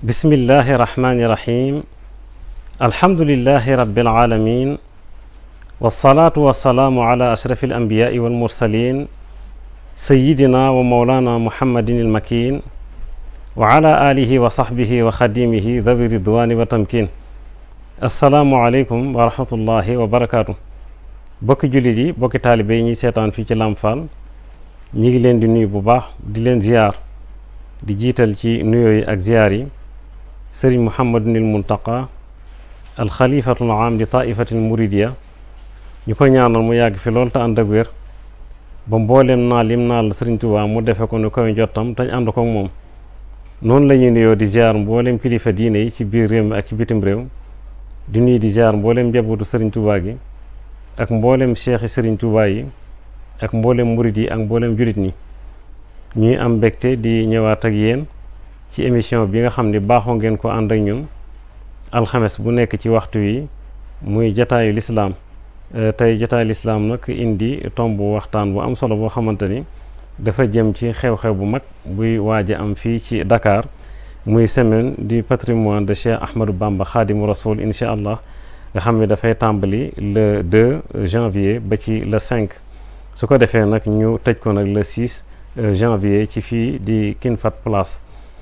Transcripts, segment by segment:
bismillahi rahmani rahim alhamdulilahi rabbil alamin wasalaatu wasalaamu ala ashrafi alambiyaai walmursalin sayidina wa maulana muhammadin ilmakin wa ala alihi wa sahbihi wa xadimihi dhawi ridwani wa tamkin assalaamu aleykum wa rahmatullahi wa barakaatu bokki jullit yi bokki taalibe yi ñuy seetaan fii ci Lamp Fall ñi ngi leen di nuyu bu baax di leen ziyaar di jiital ci nuyoo yi ak ziyaar yi sëriñ muhammadunil muntaqa alxalifatul am di taifatil muridiya ñu ko ñaanal mu yàgg fi lool te ànd ak wér ba mbooleem naa lim naa la sëriñ Tuubaa mu defe ko nu koy jottam tañ ànd ko moom noonu la ñuy nuyoo di ziar mbooleem kilifa diine yi ci biir réew mi ak ci bitim réew di nuyu di ziar mbooleem njabootu sëriñ Tuubaa gi ak mbooleem cheikh yi sëriñ Tuubaa yi ak mbooleem murid yi ak mbooleem julit ñi ñuy am mbégte di ñëwaat ak yéen ci émission bi nga xam ni baaxoo ngeen ko ànd ak ñun alxames bu nekk ci waxtu wi muy jataayu lislaam tey jotaayu lislaam nag indi tomb waxtaan bu am solo boo xamante ni dafa jëm ci xew-xew bu mag buy waaj a am fii ci Dakar muy semaine du patrimoine de Cheikh Ahmadou Bamba Khadimu Rasoul incha allah nga xam ne dafay tàmbali le 2 janvier ba ci le 5 su ko defee nag ñu tëj ko nag le 6 janvier ci fii di King Fahd Palace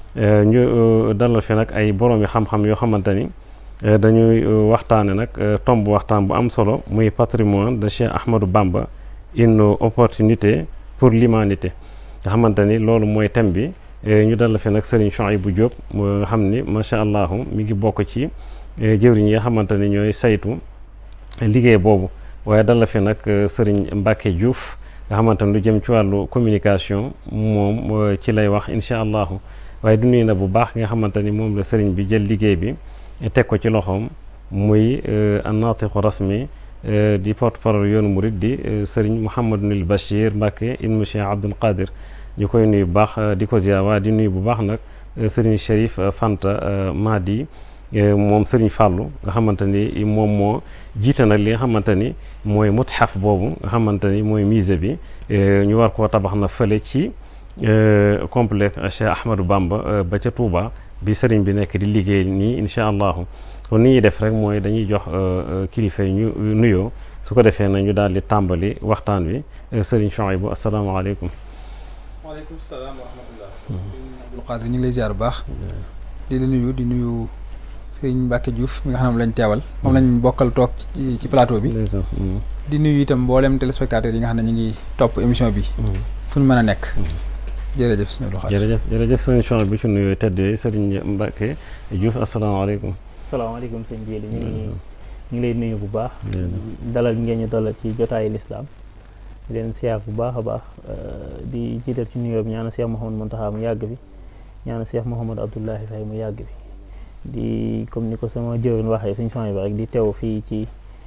ñu dalal fi nag ay boroomi xam-xam yoo xamante ni dañuy waxtaane nag tomb waxtaan bu am solo muy patrimoine de Cheikh Ahmadou Bamba une opportunité pour l'humanité nga xamante ni loolu mooy thème bi ñu dalal fi nag Serigne Chouaïbou Diop nga xam ni macha allah mi ngi bokk ci jëwriñ yi nga xamante ni ñooy saytu liggéey boobu waaye dalal fi nag Serigne Mbacke Diouf nga xamante ni lu jëm ci wàllu communication moom ci lay wax incha allahu waaye du nuyu na bu baax nga xamante ni moom la sëriñ bi jël liggéey bi teg ko ci loxoom muy annaatiqu rasmi di porte-parole yoonu murid di sëriñ Mouhamadunil Bachir Mbacke ibnu Cheikh Abdoul Qadir ñu koy nuyu bu baax di ko ziar waaye di nuyu bu baax nag sëriñ Chérif Fanta Madi moom sëriñ Fàllu nga xamante ni moom moo jiite nag li nga xamante ni mooy mutxaf boobu nga xamante ni mooy musée bi ñu war koo tabax na fële ci complexe Cheikh Ahmadou Bamba ba ca Touba bi sëriñ bi nekk di liggéey nii incha allahu kon ni ñuy def rek mooy dañuy jox kilifa yi ñu nuyoo su ko defee na ñu daal di tàmbali waxtaan wi sëriñ Chouaïbou asalaamaaleykum. waaleykum salaam wa rahmatullah. Abdul Qadir ñu ngi lay ziar bu baax. di la nuyu di nuyu sëriñ Mbacke Diouf mi nga xam ne lañ teewal. moom lañ bokkal toog ci ci plateau bi. di nuyu itam mboolem téléspectateurs yi nga xam ne ñu ngi topp émission bi. fu ñu mën a nekk. jërëjëf sëñ Abdou Khadre jërëjëf jërëjëf sëñ Chouaïbou bi ci nuyoo tedd yooyu sëriñ Mbacke Diouf asalaamaaleykum. salaamaaleykum sëñ Jéeli ñu ngi ñu ngi lay nuyu bu baax. dalal ngeen ñu dalal ci jotaayu lislaam di leen siyaar bu baax a baax di jiital ci nuyoo bi ñaana Cheikh Mouhamadou Mountakha mu yàgg bi ñaana Cheikh Mouhamadou Abdoulahi Faye mu yàgg bi di comme ni ko sama jëwriñ waxee sëñ Chouaïbou bi rek di teew fii ci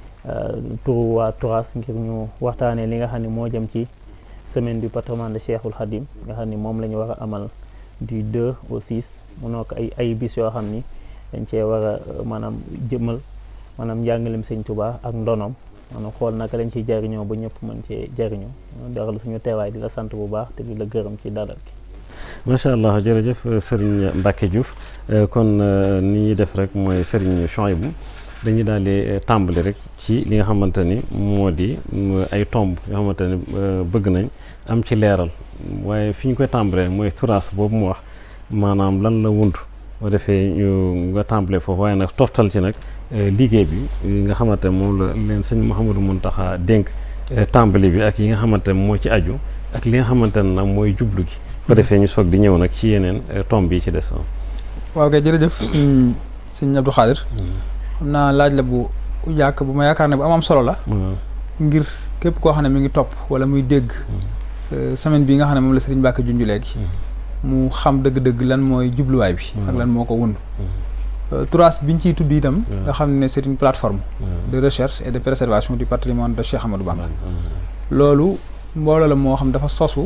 turu waa Turas ngir ñu waxtaanee li nga xam ne moo jëm ci. semaine du patrimoine de Cheikhul Khadim nga xam ni moom la ñu war a amal du 2 au 6 mu nekk ay ay bis yoo xam ni dañ cee war a maanaam jëmmal maanaam njàngalem sëñ Touba ak ndonom maanaam xool naka lañ ciy jariñoo ba ñëpp mën cee jariñoo daxal suñu teewaay di la sant bu baax te di la gërëm ci dalal gi macha allah jërëjëf Serigne Mbacke Diouf kon ni ñuy def rek mooy Serigne Chouaïbou dañuy daal di tàmbali rek ci li nga xamante ni moo di ay tomb yoo xamante ni bëgg nañ am ci leeral waaye fi ñu koy tàmbalee mooy turaas boobu mu wax maanaam lan la wund boo defee ñu nga tàmbalee foofu waaye nag toftal ci nag liggéey bi nga xamante ne moom la leen sëñ Mouhamadou Mountakha dénk tàmbali bi ak yi nga xamante ne moo ci aju ak li nga xamante ne nag mooy jublu gi ko defee ñu soog di ñëw nag ci yeneen tomb yi ci des waaw kay jërëjëf sëñ sëñ Abdou Khadre xam naa laaj la bu jàkk bu ma yaakaar ne bu am am solo la ngir képp koo xam ne mi ngi topp wala muy dégg semaine bi nga xam ne moom la Serigne Mbacke junj léegi mu xam dëgg-dëgg lan mooy jubluwaay bi ak lan moo ko wund Turas biñ ciy tudd itam nga xam ne c'est une plateforme de recherche et de préservation du patrimoine de Cheikh Ahmadou Bamba loolu mbooloo la moo xam dafa sosu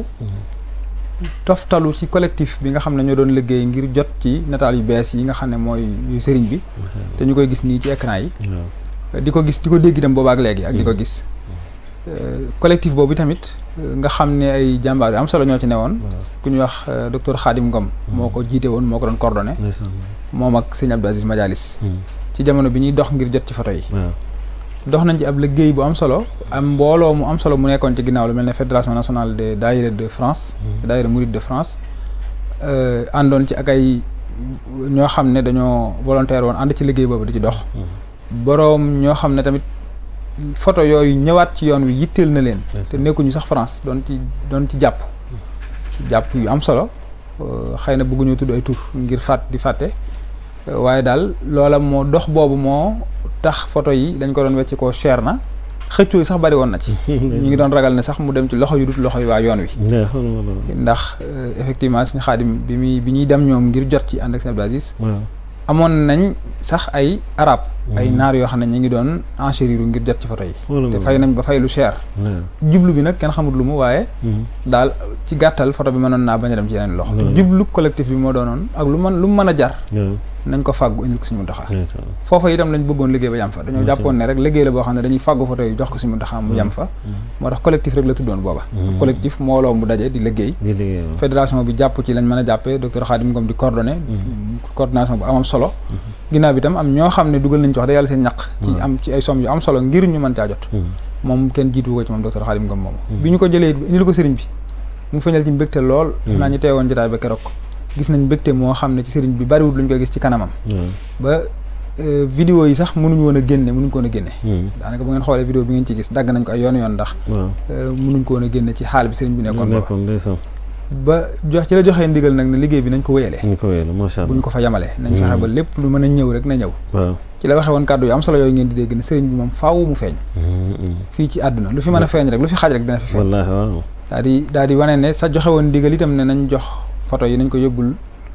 toftalu ci collectif bi nga xam ne ñoo doon liggéey ngir jot ci nataal yu bees yi nga xam ne mooy sëriñ bi te ñu koy gis nii ci écran yi di ko gis di ko dégg itam boobaak léegi ak di ko gis collectif boobu tamit nga xam ne ay jàmbaar yu am solo ñoo ci newoon ku ñuy wax docteur Khadim Ngom moo ko jiite woon moo ko doon coordonné moom ak sëñ Abdou Aziz Madialis ci jamono bi ñuy dox ngir jot ci photo yi dox nañ ci ab liggéey bu am solo am mbooloo mu am solo mu nekkoon ci ginnaaw lu mel ne fédération nationale des daayira de France daayira Mouride de France àndoon ci ak ay ñoo xam ne dañoo volontaire woon ànd ci liggéey boobu di ci dox boroom ñoo xam ne tamit photo yooyu ñëwaat ci yoon wi yitteel na leen te nekkuñu sax France doon ci doon ci jàpp jàpp yu am solo xëy na bëgguñu tudd ay tur ngir fàtt di fàtte waaye daal loola moo dox boobu moo tax photo yi dañ ko doon wecc koo cher na xëccoo yi sax bari woon na ci ñu ngi doon ragal ne sax mu dem ci loxo yu dut loxo yi waa yoon wi ndax effectivement suñu xaadim bi muy bi ñuy dem ñoom ngir jot ci ànd ak sëñ Abdou Aziz amoon nañ sax ay arab ay naar yoo xam ne ñu ngi doon enchérir ngir jot ci photo yi te fay nañ ba fay lu cher jublu bi nag kenn xamut lu mu waaye daal ci gàttal photo bi mënoon naa bañ a dem ci yeneen loxo te jublu collectif bi moo doonoon ak lu mën lu mu mën a jar nañ ko fàggu indil ko suñu Muntaxa foofa itam lañ bëggoon liggéey ba yam fa dañoo jàppoon ne rek liggéey la boo xam ne dañuy fàggu photo yi jox ko suñu Muntaxa mu yam fa moo tax collectif rek la tuddoon booba collectif mbooloo mu daje di liggéey fédération bi jàpp ci lañ mën a jàppee docteur Khadim Ngom di coordonné coordination bu amam solo ginnaaw bi itam am ñoo xam ne dugal nañ ci wax da yàlla seen ñaq ci am ci ay somme yu am solo ngir ñu mën caa jot moom kenn jiitu ko ci moom docteur Khadim Ngom moomu bi ñu ko jëlee indil ko sëriñ bi mu feeñal ci mbégte lool naa ñu teewoon jotaay ba keroog gis nañ mbégte moo xam ne ci sëriñ bi bariwul lu ñu koy gis ci kanamam ba vidéo yi sax mënuñ woon a génne mënuñ ko woon a génne daanaka bu ngeen xoolee vidéo bi ngeen ci gis dagg nañ ko ay yoon yoon ndax mënuñ ko woon a génne ci xaal bi sëriñ bi nekkoon booba ba jox ci la joxee ndigal nag ne liggéey bi nañ ko wéyalee buñ ko fa yamalee nañ fexe ba lépp lu mën a ñëw rek na ñëw ci la waxee woon kàddu yu am solo yooyu ngeen di dégg ne sëriñ bi moom faaw mu feeñ fii ci àdduna lu fi mën a feeñ rek lu fi xaaj rek dina fi feeñ daal di daal di wane ne sa joxe woon ndigal itam ne nañ jox photo yi nañ ko yóbbul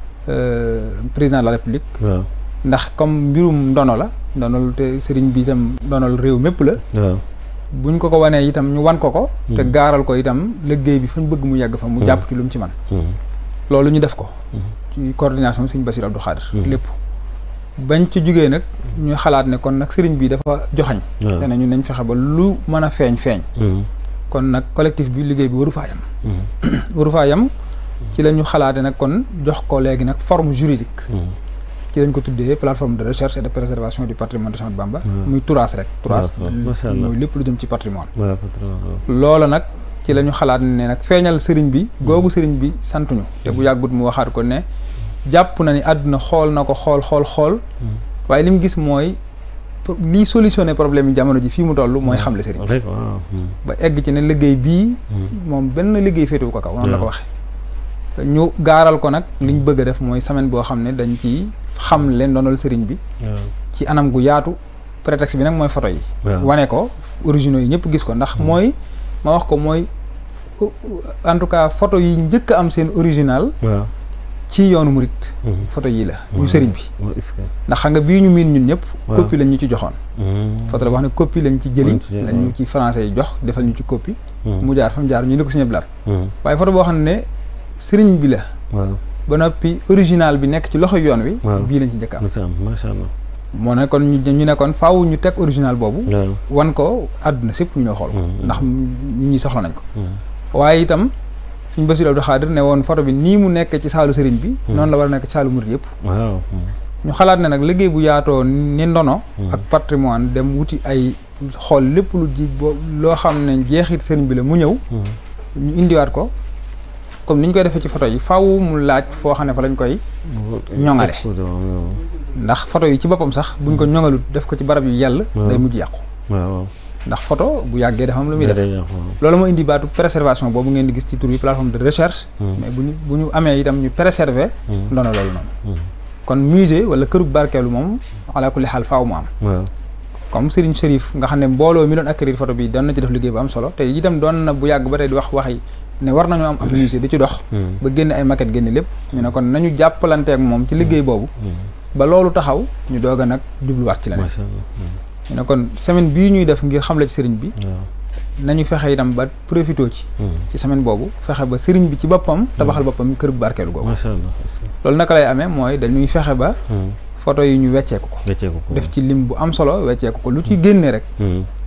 président de la république ndax comme mbirum ndono la ndonol te sëriñ bi itam ndonol réew mépp la buñ ko ko wanee itam ñu wan ko ko te gaaral ko itam liggéey bi fañ bëgg mu yàgg fa mu jàpp ci lu mu ci man loolu ñu def ko ci coordination sëriñ Bassirou Abdou Khadre lépp bañ ci jógee nag ñu xalaat ne kon nag sëriñ bi dafa joxañ te ne ñu nañ fexe ba lu mën a feeñ feeñ kon nag collectif bi liggéey bi waru faa yam waru faa yam ci la ñu xalaate nag kon jox ko léegi nag forme juridique ci lañ ko tuddee plateforme de recherche et de préservation du patrimoine de Cheikh Ahmadou Bamba muy TURAS rek TURAS muy lépp lu jëm ci patrimoine loola nag ci la ñu xalaat ne nag feeñal sëriñ bi googu sëriñ bi santuñu te bu yàggut mu waxaat ko ne jàpp na ni àdduna xool na ko xool xool xool waaye li mu gis mooy lii solutionné problème yi jamono ji fii mu toll mooy xamle sëriñ bi ba egg ci ne liggéey bii moom benn liggéey féetewu ko kaw noonu la ko waxee ñu gaaral ko nag liñ bëgg a def mooy semaine boo xam ne dañ ci xam leen doonal sëriñ bi ci anam gu yaatu prétexte bi nag mooy photo yi wane ko originaux yi ñëpp gis ko ndax mooy ma wax ko mooy en tout cas photo yi njëkk a am seen original ci yoonu murit photo yii la bu sëriñ bi ndax xam nga bii ñu miin ñun ñëpp copie lañ ñu ci joxoon photo la boo xam ne copie lañ ci jëli lañ ñu ci français yi jox defal ñu ci copie mu jaar fa mu jaar ñu ne ko Sëriñ Abdou Lahad waaye photo boo xam ne sëriñ bi la ba noppi original bi nekk ci loxo yoon wi bii lañ ci njëkk am macha allah moo ne kon ñu ne kon faaw ñu teg original boobu wan ko àdduna sépp ñu ñoo xool ko ndax nit ñi soxla nañ ko waaye itam Sëriñ Bassirou Abdou Khadre ne woon photo bi nii mu nekk ci saalu sëriñ bi noonu la war a nekk ci saalu murid yëpp ñu xalaat ne nag liggéey bu yaatoo ni ndono ak patrimoine dem wuti ay xool lépp lu ji bo loo xam ne jeexit sëriñ bi la mu ñëw ñu indiwaat ko comme ni ñu koy defee ci photo yi faaw mu laaj foo xam ne fa lañ koy ñoŋale ndax photo yi ci boppam sax buñ ko ñoŋalut def ko ci barab yu yàlla day mujj yàqu ndax photo bu yàggee dafa am lu muy def loolu moo indi baatu préservation boobu ngeen di gis ci tur yi plateforme de recherche mais bu ñu bu ñu amee itam ñu préserver ndono loolu noonu kon musée wala kërug barkeelu moom ala kulli xaal faaw mu am comme Serigne Chérif nga xam ne mbooloo mi doon acquérir photo bi doon na ci def liggéey bu am solo te itam doon na bu yàgg ba tey di wax waxi ne war nañoo am ab musée di ci dox ba génne ay maquette génne lépp ñu ne kon nañu jàppalanteek moom ci liggéey boobu ba loolu taxaw ñu doog a nag jubluwaat ci leneen ñu ne kon semaine bii ñuy def ngir xamle ci sëriñ bi nañu fexe itam ba profité ci ci semaine boobu fexe ba sëriñ bi ci boppam tabaxal boppam kër bu barkeelu googu loolu naka lay amee mooy dañuy fexe ba photo yi ñu wecceeku ko def ci lim bu am solo wecceeku ko lu ci génne rek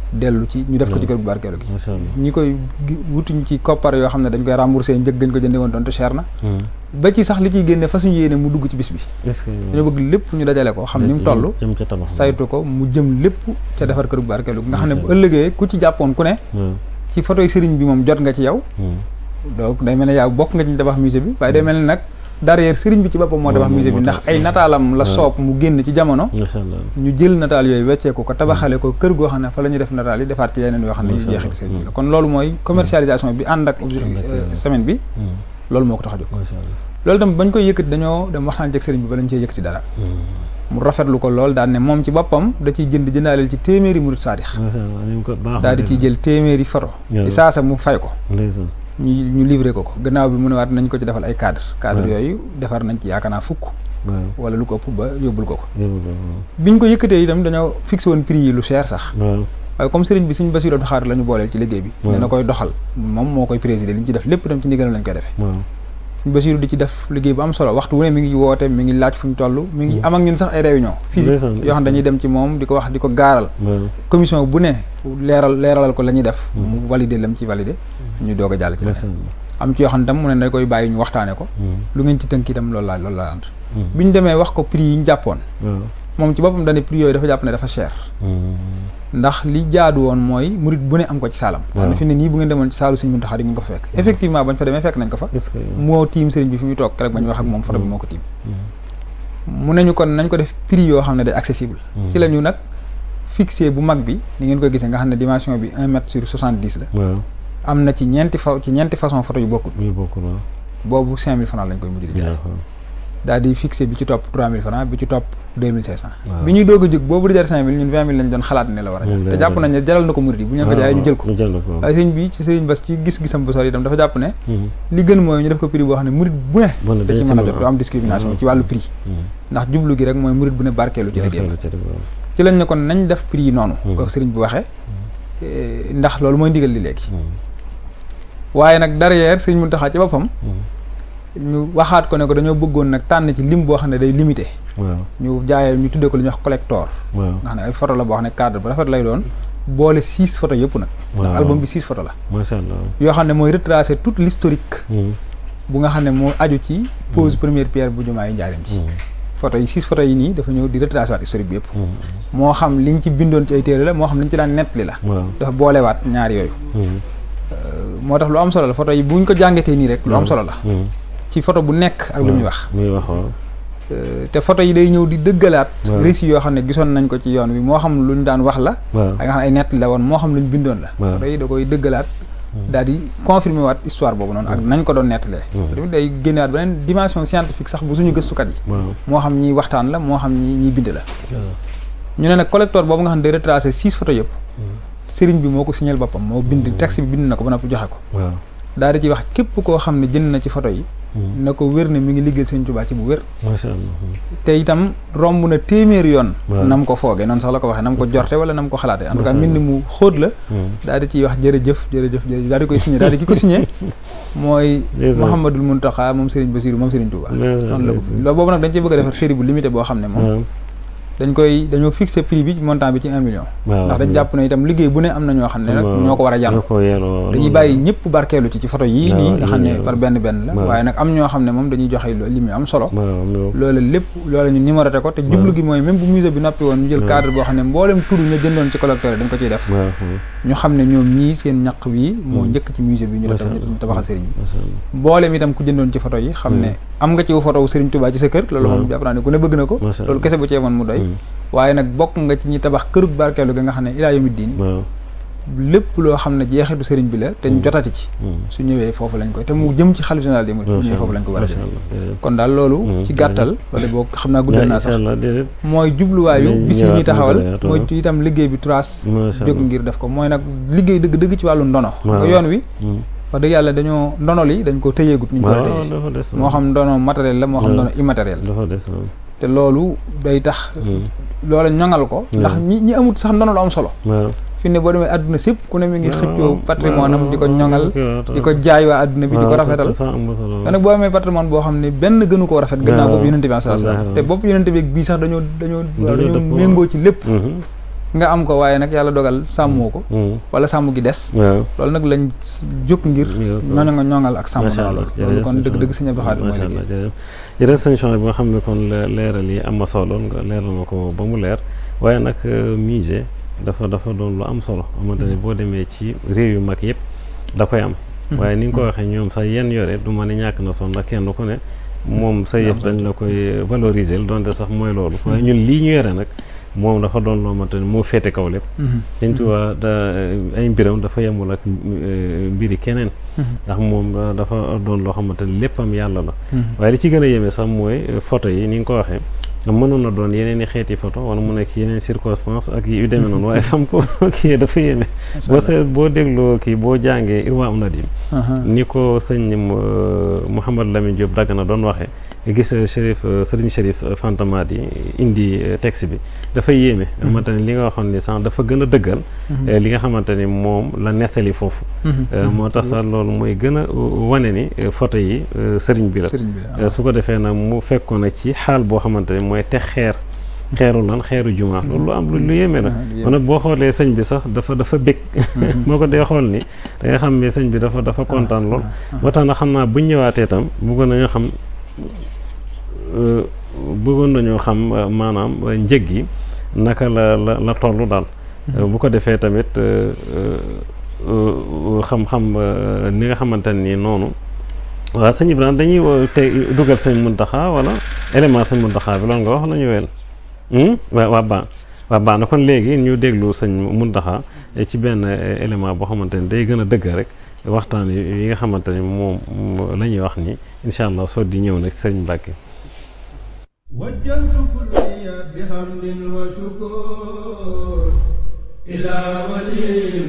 dellu ci ñu def ko ci kër gu barkeelu gi macha allah ñi koy gi- wutuñ ci koppar yoo xam ne dañ koy remboursé njëg gañ ko jënde woon doon te cher na ba ci sax li ciy génne fa suñu yéene mu dugg ci bis bi est-ce que dañoo bëgg lépp ñu dajale ko xam ni mu toll jëm ca tabax saytu ko mu jëm lépp ca defar kër gu barkeelu gi nga xam ne bu Macha Allah. ëllëgee ku ci jàppoon ku ne waaw ci photo yi sëriñ bi moom jot nga ci yow donc day mel ne yaa bokk nga ci ñu tabax musée bi waaye day mel ne nag derrière sëriñ bi ci boppam moo Moo- tabax moo- musée bi moo ndax tax. ay nataalam la waaw. soob mu génn ci jamono macha allah ñu jël nataal yooyu wecceeku ko tabaxale ko kër goo xam ne fa la ñuy def nataal yi defaat ci yeneen yoo xam ne yu Macha Allah. jeexiti sëriñ bi la kon loolu mooy commercialisation bi ànd ak objet Ànd ak, euh, euh, semaine bi loolu moo ko tax a jóg macha allah loolu tam bañ koy yëkkati dañoo dem waxtaan ci ak sëriñ bi ba lañ cee yëkkati dara mu rafetlu ko lool daan ne moom ci boppam da ciy jënd jëndaaleel ci téeméeri murid saadix macha allah ni mu ko baax daal di ciy jël téeméeri photo Yàlla. ci saasa mu fay ko ndeysaan ñu ñu livré ko ko gannaaw bi mu ne waat nañ ko ci defal ay cadre cadre Ouais. yooyu defar nañ ci yaakaar naa fukk waaw wala lu ko ëpp ba yóbbul ko ko yóbbu ko biñ ko yëkkatee itam dañoo fixé woon prix yi lu cher sax waaw waaye comme sëriñ bi suñ Bassirou Abdou Khadre la ñu booleel ci liggéey bi Ouais. dina koy doxal moom moo koy présider li ñu ci def lépp itam ci ndigalam lañ koy defee waaw suñ Bassirou di ci def liggéey bu am solo waxtu wu ne mi ngi woote mi ngi laaj fu ñu toll mi ngi Mm. am ak ñun sax ay réunion physique Ndeysaan, yoo xam ne dañuy dem ci moom di ko wax di ko gaaral waaw commission bu ne leeral leeralal ko la ñuy def Mm. mu valider lam ci valider ñu doog a jàll ci macha leneen allah am ci yoo xam ne tam mu ne da koy bàyyi ñu waxtaane ko lu ngeen ci tënk itam loolu laa loolu laa ànd bi ñu demee wax ko prix yi ñu jàppoon waaw moom ci boppam dañu prix yooyu dafa jàpp ne dafa cher ndax li jaadu woon mooy murit bu ne am ko ci saalam Waaw. ndax fi ne nii bu ngeen demoon ci saalu Sëriñ Muntaxa di ngeen ko fa fekk effectivement bañ fa demee fekk nañ ko fa est-ce que moo tiim sëriñ bi fi muy toog rek ba ñu wax ak moom photo bi Mm. moo ko tiim mu nañu kon nañ ko def prix yoo xam ne day accessible ci la ñu nag fixé bu mag bi ni ngeen ko gisee nga xam ne dimension bi un mètre sur soixante dix la waaw am na ci ñeenti fa ci ñeenti façon photo yu bokkul muy bokkul waaw boobu cinq mille francs lañ koy mujj di jaay waaw daal di fixé bi ci topp trois mille francs bi ci topp deux mille cinq cent Waaw. bi ñuy doog a jóg boobu di jar cinq mille ñun vingt mille lañ doon xalaat ne la war a jar Moom te la jàpp war a nañ ne jaral na ko murid yi bu ñu leen ko jaayee ñu jël ko ñu jël ko waaw. waaye sëñ bi ci sëriñ Bass ci gis-gisam bu sori itam dafa jàpp ne Mhm. li gën mooy ñu def ko prix boo xam ne murid bu ne Bon, da ci dañ mën a ci jot du am discrimination Mhm. ci wàllu prix Mhm. ndax jublu gi rek mooy murid bu ne barkeelu ci liggéey ba Barkeelu ci rek, waaw. ci lañ ne kon nañ def prix yi noonu Mhm. ko sëriñ bi waxee eh, ndax loolu mooy ndigal li léegi Mhm. waaye nag derrière sëriñ Mountakha ci boppam Mhm. ñu waxaat ko ne ko dañoo bëggoon nag tànn ci lim boo xam ne day limité waaw ñu jaayee ñu tuddee ko li ñuy wax collector waaw nga xam ne ay photo la boo xam ne cadre bu rafet lay doon boole six photo yëpp nag ndax Waaw. album bi six photo la macha allah yoo xam ne mooy retracer toute l'historique Mhm. bu nga xam ne moo aju ci pose première pierre bu jumaa yi njaarim ci Mhm. photo yi six photo yi nii dafa ñëw di retracer waat historique bi yëpp Mhm. moo xam liñ ci bindoon ci ay téere la moo xam liñ ci daan nettali la waaw dafa boolewaat ñaar yooyu Mhm. moo tax lu am solo la photo yi buñ ko jàngatee nii rek lu am solo la Mhm. ci photo bu nekk ak lu muy wax muy wax waaw Euh, te photo yi day ñëw di dëggalaat Waaw. récits yoo xam ne gisoon nañ ko ci yoon wi moo xam lu ñu daan wax la waaw ak nga xam ne ay nett la woon moo xam lu ñu bindoon la Waaw. photo yi da koy dëggalaat daal di confirmer waat histoire boobu noonu ak nañ ko doon nettalee Waaw. tamit day génnewaat beneen dimension scientifique sax bu suñu gëstukat yi waaw moo xam ñiy waxtaan la moo xam ñi ñiy bind la waaw ñu ne nag collector boobu nga xam ne day retracé six photos yëpp sëriñ bi moo ko signal boppam moo bind texte bi bind na ko ba noppi joxe ko waaw daal di ci wax képp koo xam ne jënd na ci photo yi Mhm. na ko wér ne mi ngi liggéey sëriñ Tuubaa ci bu wér macha allah te itam romb na téeméeri yoon Waaw. nam ko foogee noonu sax la ko waxee nam ko jorte wala nam ko xalaatee en tout cas Macha mbind mu xóot la Mhm. daal di ciy wax jërëjëf jërëjëf jërëjëf daal di koy signé daal di ki ko signé mooy Ndeysaan. Mouhamadul Mountakha moom Serigne Bassirou moom Serigne Touba Ndeysaan, noonu la ko ndeysaan. loolu boobu nag dañ cee bëgg a defar série bu limité boo xam ne moom waaw dañ koy dañoo fixé prix bi montant bi ci un million waaw ndax dañ jàpp ne itam liggéey bu ne am na ñoo xam ne nag waaw. ñoo ko war a ñoo jàll ko yelloo dañuy bàyyi ñëpp barkeelu ci ci photo yii waaw, nii nga xam ne yii, par benn benn la waaw. waaye nag am ñoo xam ne moom dañuy joxe lo- lim yu am solo waaw mais loolu lépp loolu ñu numéroté ko te jublu gi mooy même bu musée bi noppi woon ñu jël waaw. cadre boo xam ne mboolem tur ñu jëndoon ci collecteur yi dañ ko ciy def waaw ñu xam ne ñoom ñii seen ñaq wi moo Hmm. njëkk ci musée bi ñu def Macha Allah. ñu tabaxal sëriñ bi macha allah mboolem itam ku jëndoon ci photo yi xam Hmm. ne am nga ci photo wu Sëriñ Touba ci sa kër loolu moom waaw. jàpp naa ne ku ne bëgg na ko Macha loolu Allah. kese bu ci yemoon mu doy Mhm. waaye nag bokk nga ci ñi tabax kërug barkeelu ga nga xam ne ilaa yawmi diin waaw lépp loo xam ne jeexitu sëriñ bi la te ñu Hmm. jotati ci Mhm. su ñëwee foofu lañ koy te mu jëm ci xalif général des mourides bu macha ñëwee foofu lañ ko war a macha jëlee allah jërëjëf. kon daal loolu Hmm. ci gàttal wala boo xam naa guddal naa incha sax allah déedéet mooy jubluwaayu Nañ bis yi ñëwaat ñuy mu taxawal gën a yaatu, mooy waaw. itam liggéey bi trace macha jóg allah ngir def ko mooy nag liggéey dëgg dëgg ci wàllu ndono Waaw. nga yoon wi Mhm. wax dëgg yàlla dañoo ndono li dañ ko tëyeegut ñu ko war a waaw tëyee dafa des moo xam ndono matériel la moo xam Waaw. ndono immatériel la dafa des waaw. te loolu day tax Mhm. loola ñoŋal ko ndax Waaw. ñi ñi amut sax ndono lu am solo waaw fi ne boo demee àdduna sépp ku ne mi ngi waaw, xëccoo patrimoine am di ko waaw, ñoŋal waaw, di ko jaay waa àdduna bi di ko waaw, rafetal te sax am na solo. te nag boo amee patrimoine boo xam ne benn gënu koo rafet gannaaw Waaw, bopp yonente bi sallallahu alayhi wasallam wallaahi. te bopp yonente bi ak bii sax dañoo dañoo Dañoo dañoo dëppoo. méngoo ci lépp Mhm. nga am ko waaye nag yàlla dogal sàmmoo ko wala sàmm gi des loolu nag lañ jóg ngir ñooñu nga ñoŋal ak sàmm na loolu loolu kon dëgg dëgg sëñ Abdou Khadre mooy liggéey jërëjëf sëñ Chouaïb bi nga xam ne kon leeral yi am na solo nga leeral na ko ba mu leer waaye nag musée dafa dafa doon lu am solo xamante ne boo demee ci réew yu mag yëpp da koy am waaye ni nga ko waxee ñoom sax yenn yore du ma ne ñàkk na son ndax kenn ku ne moom sa yëf dañ la koy valoriser donte sax mooy loolu waaye ñun lii ñu yore nag moom dafa doon loo xamante ne moo féete kaw lépp dañ tuwaa da ay mbiram dafa yemul ak mbiri keneen ndax moom dafa doon loo xamante ne léppam yàlla la waaye li ci gën a yéeme sax mooy photo yi ni nga ko waxee mënoon na doon yeneen i xeeti photo wala mu nekk ci yeneen circonstance ak yu demee noonu waaye fam ko kii dafa yéeme boo seet boo dégloo kii boo jàngee Irwa am Nadim ni ko sëñ Mouhamadou Lamine Diop Dagana doon waxee gis Chérif Serigne Chérif Fantamadi indi texte bi dafa yéeme xamante ne li nga waxoon ni sax dafa gën a dëggal li nga xamante ni moom la nettali foofu moo tax sax loolu mooy gën a wane ni photo yi sëriñ bi la su ko defee nag mu fekkoon na ci xaal boo xamante ni mooy teg xeer xeeru lan xeeru jumaa loolu lu am lu yéeme la kon nag boo xoolee sëñ bi sax dafa dafa bég moo ko dee xool ni da nga xam ne sëñ bi dafa dafa kontaan lool moo tax na xam naa buñ ñëwaatee tam bëggoon nañu xam bëggoon nañoo xam maanaam njëg yi naka la la la toll daal bu ko defee tamit xam-xam ni nga xamante nii noonu waaw sëñ Ibrahima dañuy tey dugal sëñ Muntaxa wala élément sëñ Muntaxa bi loolu nga wax nañu wel waa waa baax waa baax na kon léegi ñu déglu sëñ Muntaxa ci benn élément boo xamante ni day gën a dëgg rek waxtaan yi nga xamante ni moom la ñuy wax ni incha allah soo di ñëw nag sëñ Mbàkke وجهت كلي بحمد وشكر إلى ولي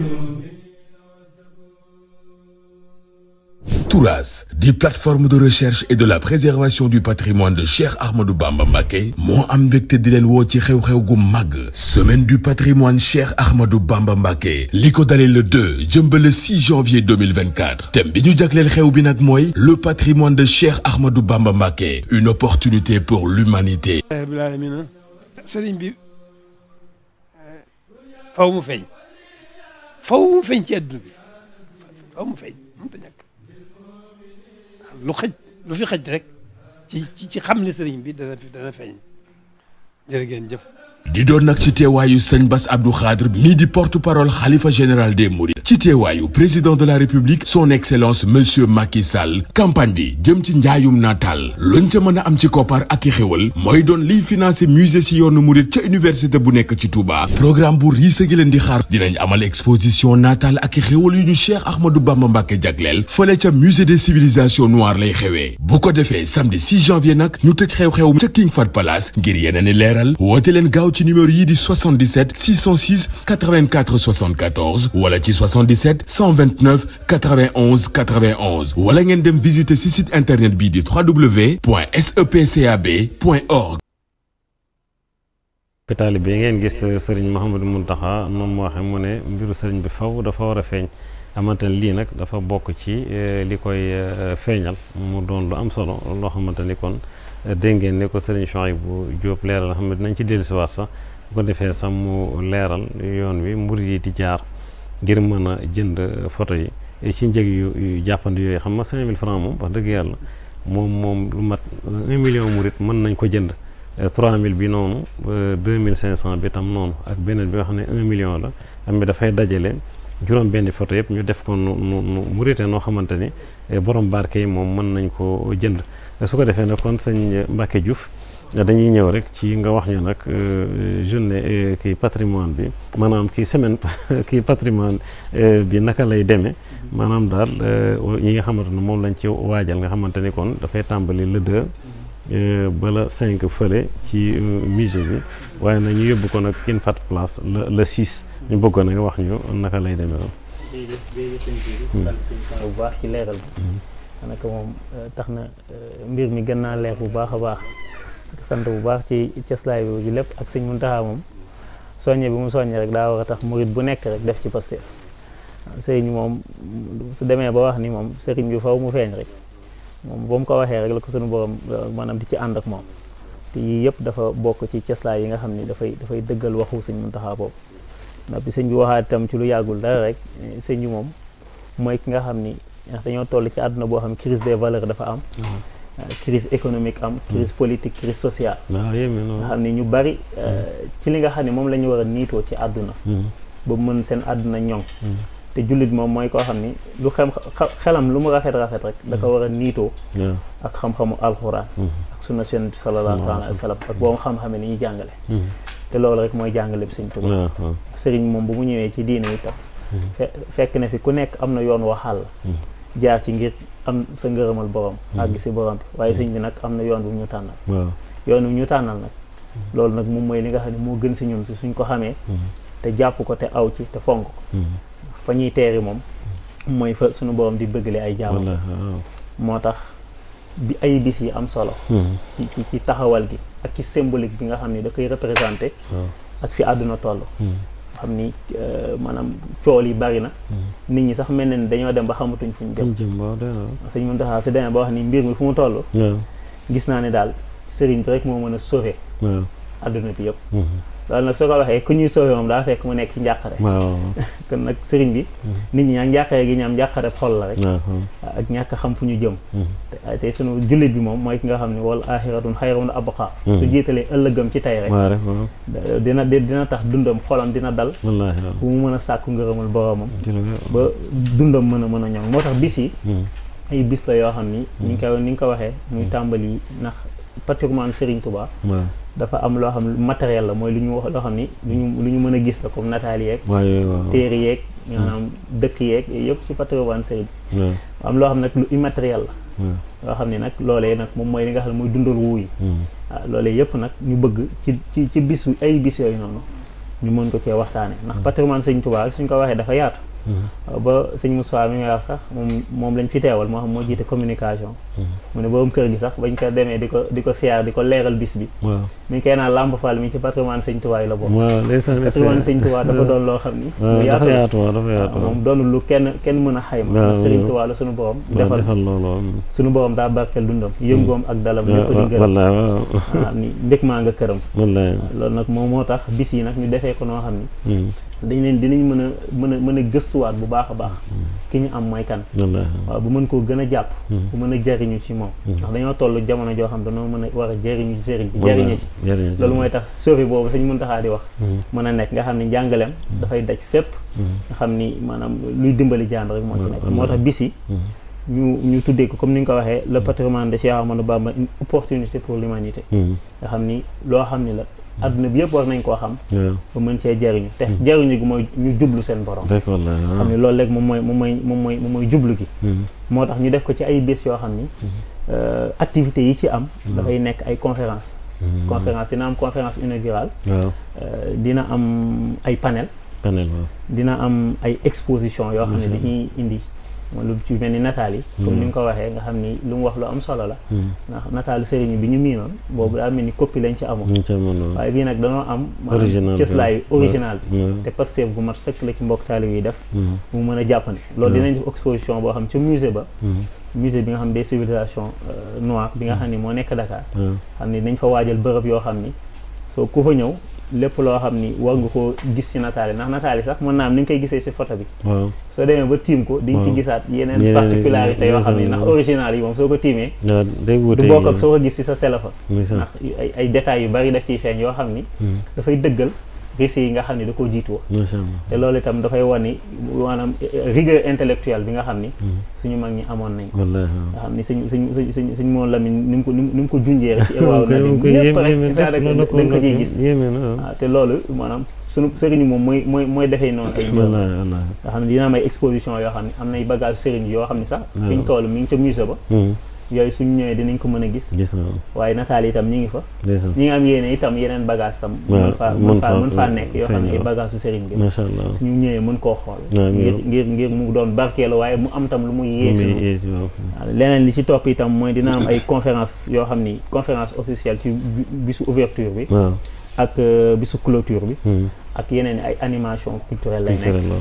Touras, des plateformes de recherche et de la préservation du patrimoine de Cheikh Ahmadou Bamba Mbacké moo am mbégte di leen woo ci xew-xew gu màgg semaine du patrimoine Cheikh Ahmadou Bamba Mbacké li ko dalee le 2 jëm ba le 6 janvier 2024 thème bi ñu jagleel xew bi nag mooy le patrimoine de Cheikh Ahmadou Bamba Mbacké une opportunité pour l'humanité rabbil alamin sëriñ bi faw mu feeñ faw mu feeñ ci àdduna bi faw mu feeñ mënut a ñàkk lu xëj lu fi xëj rek ci ci xam ne sëriñ bi dana dana feeñ jërë ngeen jëf di doon nag ci teewaayu sëñ Bass Abdou Khadre mii di porte-parole xalifa général des Mourides ci teewaayu président de la République son excellence monsieur Macky Sall campagne bi jëm ci njaayum natal luñ ca mën a am ci koppar ak i xéwal mooy doon liy financé musée si yoonu Mouride ca université bu nekk ci Touba programme bu riise gi leen di xaar dinañ amal exposition natal ak i xéwal yu ñu Cheikh Ahmadou Bamba Mbacké jagleel fële ca musée des civilisations noires lay xewee bu ko defee samedi 6 janvier nag ñu tëj xew-xew ca King Fahd Palace ngir yeneen i leeral woote leen gaaw ci numéro yi di 77 606 84 74 wala ci 77 129 91 91 wala ngeen dem visiter ci site internet bii di www.sepcab.org. taalibe bi ngeen gis sëriñ Mouhamadou Mountakha moom moo waxee mu ne mbiru sëriñ bi faw dafa war a feeñ xamante ne lii nag dafa bokk ci li koy feeñal mu doon lu am solo loo xamante ni kon dégg ngeen ne ko sëriñ Chouaïbou Diop leeral xam ne dinañ ci dellusiwaat sax bu ko defee sax mu leeral yoon wi mbir yi di jaar ngir mën a jënd photo yi ci njëg yu jàppandi yooyu xam nga 5000 francs moom wax dëgg yàlla moom moom lu mat 1 million murit mën nañ ko jënd 3000 bi noonu 2500 bi tam noonu ak beneen bi nga xam ne 1 million la am bi dafay dajale juróom benn photo yëpp ñu def ko nu nu nu murite noo xamante ni borom barke yi moom mën nañ ko jënd su ko defee nag kon sëñ Mbacke Diouf dañuy ñëw rek ci nga wax ñu nag journée kii patrimoine bi maanaam kii semaine kii patrimoine bi naka lay demee maanaam daal ñi nga xamante ne moom lañ ci waajal nga xamante ni kon dafay tàmbali le 2 ba la 5 fële ci musée bi waaye nag ñu yóbbu ko nag King Fahd Palace le le 6 ñu bëggoon nag wax ñu naka lay demee loolu. jërëjëf jërëjëf sëñ bi sant sëñ bu baax ci leeral bi daanaka moom tax na mbir mi gën naa leer bu baax a baax sant bu baax ci cëslaay bi ji lépp ak sëñ Muntaxa moom soññe bi mu soññe rek daa war a tax murit bu nekk rek def ci Pastef sëriñ moom su demee ba wax ni moom sëriñ bi faw mu feeñ rek moom ba mu ko waxee rek la ko suñu borom maanaam di ci ànd ak moom te yii yëpp dafa bokk ci cëslaay yi nga xam ni dafay dafay dëggal waxu sëñ Muntaxa boobu ndax bi sëñ bi waxaat itam ci lu yàggul dara rek sëñ bi moom mooy ki nga xam ni ndax dañoo toll ci àdduna boo xam crise des valeurs dafa am crise économique am crise politique crise sociale waaw yéeme nga noonu xam ni ñu bari ci li nga xam ne moom la ñu war a niitoo ci àdduna ba mën seen àdduna ñoŋ te jullit moom mooy koo xam ni lu xem xelam lu mu rafet rafet rek da ko war a niitoo waaw ak xam-xamu alxuraan ak sunna yonent bi sallallahu alayhi wa sallam ak boo xam-xamee ni ñuy jàngale te loolu rek mooy jàngale bi sëñ Tuubaa waaw waaw sëriñ moom bu mu ñëwee ci diine itam fe fekk na fi ku nekk am na yoon waxal jaar ci ngir am sa ngërëmal borom àgg si borom bi waaye sëñ bi nag am na yoon bu ñu tànnal waaw yoon wu ñu tànnal nag loolu nag moom mooy li nga xam ne moo gën si ñun si suñ ko xamee te jàpp ko te aw ci te fonk ko fa ñuy teeri moom mooy fa suñu borom di bëggale ay jaamam wallaahi waaw moo tax bi ay bis yi am solo ci ci ci taxawal gi ak ci symbolique bi nga xam ni da koy représenté waaw ak fi àdduna toll xam ni euh, maanaam cool yi bari na nit ñi sax mel na ni dañoo dem ba xamatuñ fuñ jëm jëm jëm waaw doy na waaw sëñ Muntaxa su demee ba wax ni mbir mi fu mu toll waaw gis naa ne daal sëriñ bi rek moo mën a sauver waaw àdduna bi yëpp loolu nag soo ko waxee ku ñuy sauver moom daa fekk mu nekk ci njàqare waaw kon nag sëriñ bi nit ñi ñaa njàqare gi ñaam njàqare xol la rek waaw ak ñàkk a xam fu ñu jëm te te sunu jullit bi moom mooy ki nga xam ne wal axiratun xayrun abqa su jiitalee ëllëgam ci tey rek waaw rek waaw da- dina di- dina tax dundam xolam dina dal wallaahi waaw bu mu mën a sàkku ngërëmul boromam ci la ba dundam mën a mën a ñoŋ moo tax bis yi ay bis la yoo xam ni ni nga ko ni nga ko waxee muy tàmbali ndax patrimoine Serigne Touba waaw dafa am loo xam ne matériel la mooy lu ñu wax loo xam ni lu ñu lu ñu mën a gis la comme nataal yeeg waaw yooyu waaw téere yeeg maanaam dëkk yeeg yooyu yëpp ci patrimoine Serigne waaw am loo xam ne nag lu immatériel la waaw loo xam ni nag loolee nag moom mooy li nga xam ne mooy dundal wuu yi waaw loolee yëpp nag ñu bëgg ci ci ci bis ay bis yooyu noonu ñu mën ko cee waxtaane ndax patrimoine Serigne Touba suñ ko waxee dafa yaatu ba sëñ Moussa mi nga wax sax moom moom lañ fi teewal moo xam moo jiite communication mu ne borom kër gi sax bañ ko demee di ko di ko siyaar di ko leeral bis bi waaw mi ngi koy naan Lamp Fall mi ci patrimoine sëñ Touba yi la bokk waaw ndeysaan patrimoine sëñ Touba dafa doon loo xam ni waaw lu dafa yaatu la. yaatu waaw dafa yaatu waaw moom doonul lu kenn kenn mën a xayma waaw, ndax sëriñ waaw. Touba la suñu borom waaw defal defal loolu waaw suñu borom daa barkeel dundam yëngoom ak dalam lépp di ngërëm wallaahi waaw waaw ni mbég maa nga këram wallaahi loolu nag moom moo tax bis yi nag ñu defee ko noo xam ni dañ leen dinañ mën a mën a mën a gëstuwaat bu baax a baax ki ñu am mooy kan wallaahi waaw bu mën koo gën a jàpp bu mën a jariñu ci moom ndax dañoo toll jamono joo xam dañoo mën a war a jariñu ci sëriñ bi jariñe ci jariñe ci loolu mooy tax sori boobu sañ mën taxaa di wax mën a nekk nga xam ni njàngaleem dafay daj fépp nga xam ni maanaam luy dimbali jaan rek moo ci nekk moo tax bis yi ñu ñu tuddee ko comme ni nga ko waxee le patrimoine de Cheikh Ahmadou Bamba une opportunité pour l'humanité nga xam ni loo xam ni la adduna bi yëpp war nañ koo xam waaw ba mën cee jariñu te jariñu gi mooy ñu jublu seen borom rek wallaahi xam waaw ni loolu léegi moom mooy moom mooy moom mooy moom mooy jublu gi moo tax ñu def ko ci ay bés yoo xam ni euh, activités yi ci am dafay nekk ay conférence conférence dina am conférence inaugurale waaw euh, dina am ay panel panel waaw dina am ay exposition yoo xam ne dañuy indi mooy lu ci mel ni nataal yi comme ni nga ko waxee nga xam ni lu mu wax lu am solo la ndax nataal sëriñ bi ñu miinoon boobu daa mel ni copie lañ ci amoon ñu ca mën a waaye bii nag dañoo am Original maanaam bi. cëslaay original bi waaw te Pastef gu mat sëkk la ci mbokk taalib yi def mu mën a jàppandi loolu dinañ def exposition boo xam ca musée ba musée bi nga xam des civilisations euh, noires bi nga xam ni moo nekk Dakar waaw xam ni dañ fa waajal bërëb yoo xam ni soo ku fa ñëw lépp loo xam ni war nga koo gis ci nataal yi ndax nataal yi sax mën naa am ni nga koy gisee ci photo bi waaw soo demee ba tiim ko diñ ci waaw. gisaat yeneen Yeneen- particularité yoo xam ni yeneen- ndax original yi moom soo ko tiimee waaw day wuute du bokk ak soo ko gis ci sa téléphone muy sax ndax ay ay détails yu bari daf ciy feeñ yoo xam ni dafay dëggal récits yi nga xam ni da koo jiitu woon macha allah te loolu itam dafay wan ni maanaam rigueur intellectuelle bi nga xam ni suñu mag ñi amoon nañ ko wallaahi nga xam ni suñ suñ suñ suñ suñ moom Lamine ni mu ko ni mu ni mu ko junjee rek ci waaw na waaw lim lépp rek yéeme daanaka yéeme dañ ko ciy gis yéeme na waaw waaw te loolu maanaam sunu sëriñ moom mooy mooy mooy defee noonu ay mbir wallaahi wallaahi nga xam ne dina am ay exposition yoo xam ne am nay bagage sëriñ yoo xam ne sax fi ñu toll mi ngi ca musée ba yooyu suñ ñëwee dinañ ko mën a gis gis na waaye nataal yi itam ñi ngi fa ndeysaan ñi ngi am yéene itam yeneen bagage tam waaw, mën faa mën mën faa faa- mën faa nekk yoo xam ne ay feeñ, bagage su sëriñ bi macha allah suñu ñëwee mën koo xool waaw, ngir waaw. ngir ngir mu doon barkeelu waaye mu am tam lu muy yee si muy moom. yee si waaw waaw leneen li ci topp itam mooy dina am ay conférence yoo xam ni conférence officielle ci bi- bisu ouverture bi waaw ak euh, bisu clôture bi Hmm. ak yeneen ay animation culturelle lay nekk culturel waaw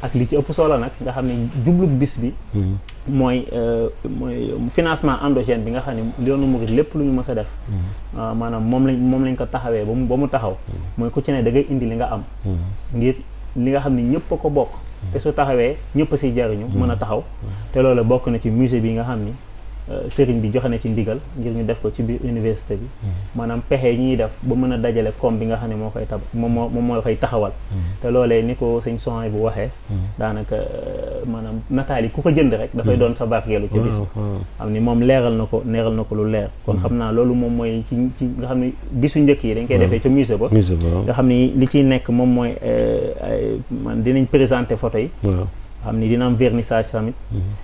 ak li ci ëpp solo nag nga xam ne jublu bis bi mooy mooy financement endogène bi nga xam ne yoonu murid lépp lu ñu mës a def maanaam moom lañ moom lañ ko taxawee ba mu ba mu taxaw mooy ku ci ne da ngay indi li nga am ngir li nga xam ne ñëpp a ko bokk te su taxawee ñëpp a siy jariñu mën a taxaw te loolu bokk na ci musée bi nga xam ni sëriñ bi joxe na ci ndigal ngir ñu def ko ci biir université bi maanaam pexe yi ñuy def ba mën a dajale koom bi nga xam ne moo koy tab moom moo moom moo koy taxawal te loolee ni ko sëñ son bu waxee daanaka maanaam nataal yi ku ko jënd rek dafay doon sa barkeelu ci bis xam ni moom leeral na ko leeral na ko lu leer kon xam naa loolu moom mooy ci ci nga xam ne bisu njëkk yi dañ koy defee ca musée ba nga xam ni li ciy nekk moom mooy man dinañ présenter photo yi xam ni dina am vernissage tamit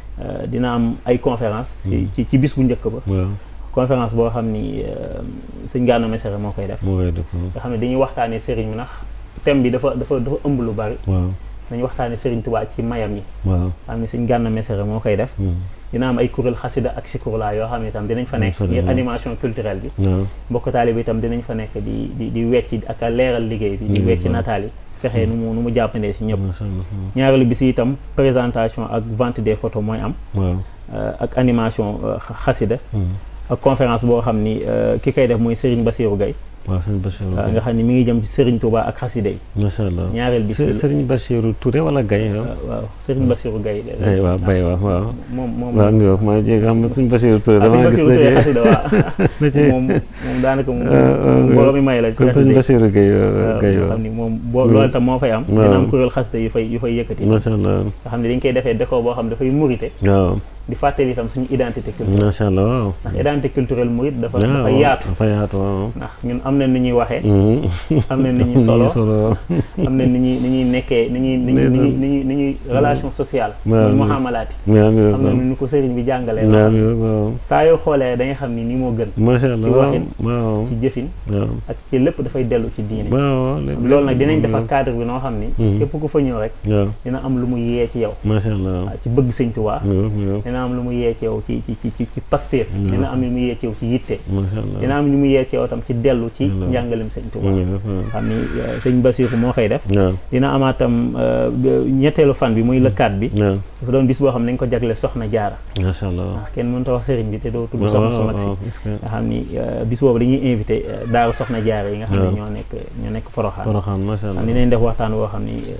dina am ay conférence ci ci bis bu njëkk ba conférence boo xam ni sëñ Gana Messere moo koy def nga xam ne dañuy waxtaanee sëriñ bi ndax thème bi dafa dafa dafa ëmb lu bari dañuy waxtaanee sëriñ Tuubaa ci mayam yi xam ne sëñ Gana Messere moo koy def dina am ay kuréel xasida ak sikurla yoo xam ne itam dinañ fa nekk ngir animation culturelle bi mbokk taali bi itam dinañ fa nekk di di di wecci ak a leeral liggéey bi di wecci nataal yi fexee nu mu nu mu jàppandee si ñëpp ñaareelu bi si itam présentation ak vente des photos mooy am ak animation xasida ak conférence boo xam ni ki koy def mooy Serigne Bassirou Gueye waaw Serigne Bassirou nga xam ni mi ngi jëm ci Serigne Touba ak xasida yi macha allah ñaareel bis bi Serigne Bassirou Touré wala Gaye waaw Serigne Bassirou Gueye Gaye waaw Baye waaw waaw moom moom waaw mi wax maa jéeg xam nga Serigne Bassirou Touré dama gis Bassirou Touré xasida waaw moom moom daanaka moom borom mi may la ci kon Serigne Bassirou Gueye Gaye nga xam ni moom boo loolu tam moo fay am dina am kuréel xasida yu fay yu fay yëkkati macha allah nga xam ne dañ koy defee décor boo xam dafay murite waaw di fàttali itam suñu identité culturelle macha allah waaw ndax identité culturelle murit dafa dafa yaatu dafa yaatu waaw ndax ñun am na ni ñuy waxee am na ni ñuy solo am na ni ñuy ni ñuy nekkee ni ñuy ni ñuy ni ñuy ni ñuy ni ñuy relation sociale muy muhamalaati am na ni ko sëriñ bi jàngalee waaw saa yoo xoolee da nga xam ni ni moo gën macha allah ci waxin waaw ci jëfin ak ci lépp dafay dellu ci diine waaw loolu nag dinañ defar cadre bi noo xam ni képp ku fa ñëw rek dina am lu mu yee ci yow macha allah ci bëgg sëñ Tuubaa dina am lu mu yee ci yow ci ci ci ci pastéef dina am lu mu yee ci yow ci yitte dina am lu mu yee ci yow tam ci dellu ci njàngalem sëñ Tuubaa xam ni sëñ Basiiru moo koy def dina amaat tam ñetteelu fan bi muy lëkkaat bi dafa doon bis boo xam ne dañ ko jagle soxna jaara macha allah ndax kenn mënut a wax sëriñ bi te doo tudd soxna su mag si nga xam ni bis boobu dañuy invité daaru soxna jaara yi nga xam ne ñoo nekk ñoo nekk Poroxaan Poroxaan macha allah xam ni nañ def waxtaan woo xam ni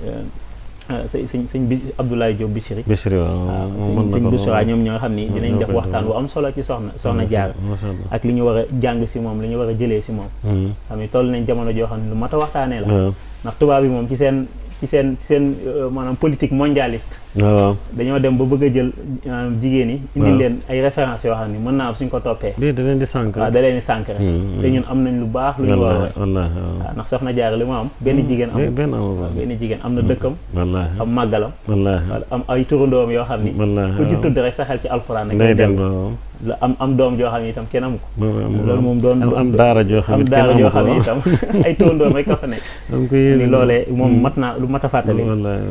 sëñ sëñ sëñ bi Abdoulaye Diop Bichri Bichri waaw sëñ Bichri ñoom ñoo nga xam ni dinañ def waxtaan bu am solo ci soxna soxna jaar ak li ñu war a jàng si moom li ñu war a jëlee si moom xam ni toll nañ jamono joo xam ne lu mat a waxtaanee la ndax tubaab yi moom ci seen ci seen ci seen maanaam politique mondialiste waaw dañoo dem ba bëgg a jël jigéen yi indi leen ay références yoo xam ne mën naa am suñ ko toppee lii da leen di sànq waaw da leen di sànq rek te ñun am nañ lu baax lu ñu war a roy wallaahi waaw ndax soxna jaar li mu am benn jigéen am benn am benn jigéen am na dëkkam wallaahi am màggalam wallaahi am ay turandoom yoo xam ni wallaahi ku ci tudd rek sa xel ci alxuraan rek day dem la am am doom joo xam ne itam kenn amu ko loolu moom doon am daara joo xam am ne daara joo xam ne itam ay turandoom rek ka fa nekk am ko ni loolee moom mat naa lu mat a fàttali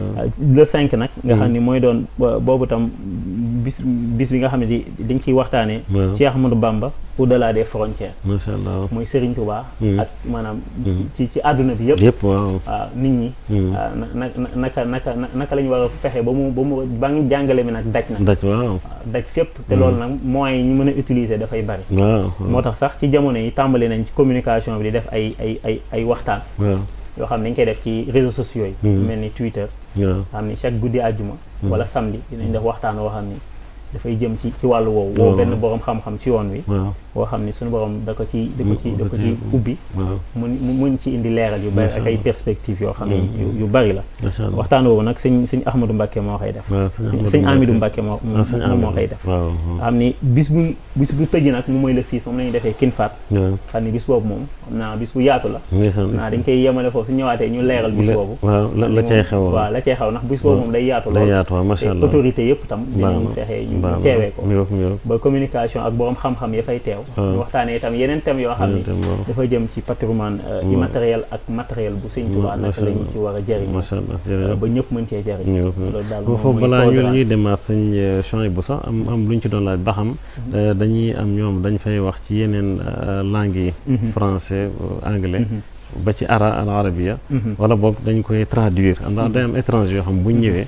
le cinq nag nga xam ni mooy doon boobu tam bis bis bi nga xam ne di dañ ciy waxtaanee Cheikh Ahmadou Bamba au-delà des frontières macha allah mooy Serigne Touba ak maanaam ci ci àdduna bi yëpp yëpp waaw waaw nit ñi na naka naka naka la ñu war a fexe ba mu ba mu ba ngi jàngale mi nag daj na daj waaw daj fépp te loolu nag moyens yi ñu mën a utiliser dafay bari waaw moo tax sax ci jamono yi tàmbali nañ ci communication bi di def ay ay ay ay waxtaan yoo xam ne dañ koy def ci réseaux sociaux yi mel ni Twitter xam ni chaque guddi àjjuma wala samedi dinañ def waxtaan woo xam ni dafay jëm ci ci wàllu woowu woo benn borom xam-xam ci yoon wi boo xam ni suñu borom da ko ci da ko ci da ko ci ubbi mun mun ci indi leeral yu bari ak ay perspectives yoo xam ne yu bari la waxtaan woowu nag sëñ sëñ Ahmadou Mbacke moo koy def sëñ Amidou Mbacke moo moom moo koy def xam ni bis bu bis bu tëj nag moom mooy le 6 moom la ñuy defee kin faat xam ni bis boobu moom xam naa bis bu yaatu la naa dañ koy yemale foofu su ñëwaatee ñu leeral bis boobu waaw la cay xew waaw la cay xew ndax bis boobu moom day yaatu day yaatu waaw macha allah autorité yëpp tam dinañ fexe ñu teewee ko ba communication ak borom xam-xam ya fay teew ñu waxtaanee itam yeneen thèmes yoo xam ni dafa jëm ci patrimoine immatériel ak matériel bu Sëñ Tuubaa naka la ñu ci war a jëriñ macha allah ba ñëpp mën cee jëriñ loolu daal foofu balaa ñu ñuy demaat sëñ champs bu sax am am lu ñu ci doon laaj ba xam dañuy am ñoom dañ fay wax ci yeneen langues yi français anglais ba ci ara al arabia wala boog dañ koy traduire ndax day am étranger yoo xam bu ñu ñëwee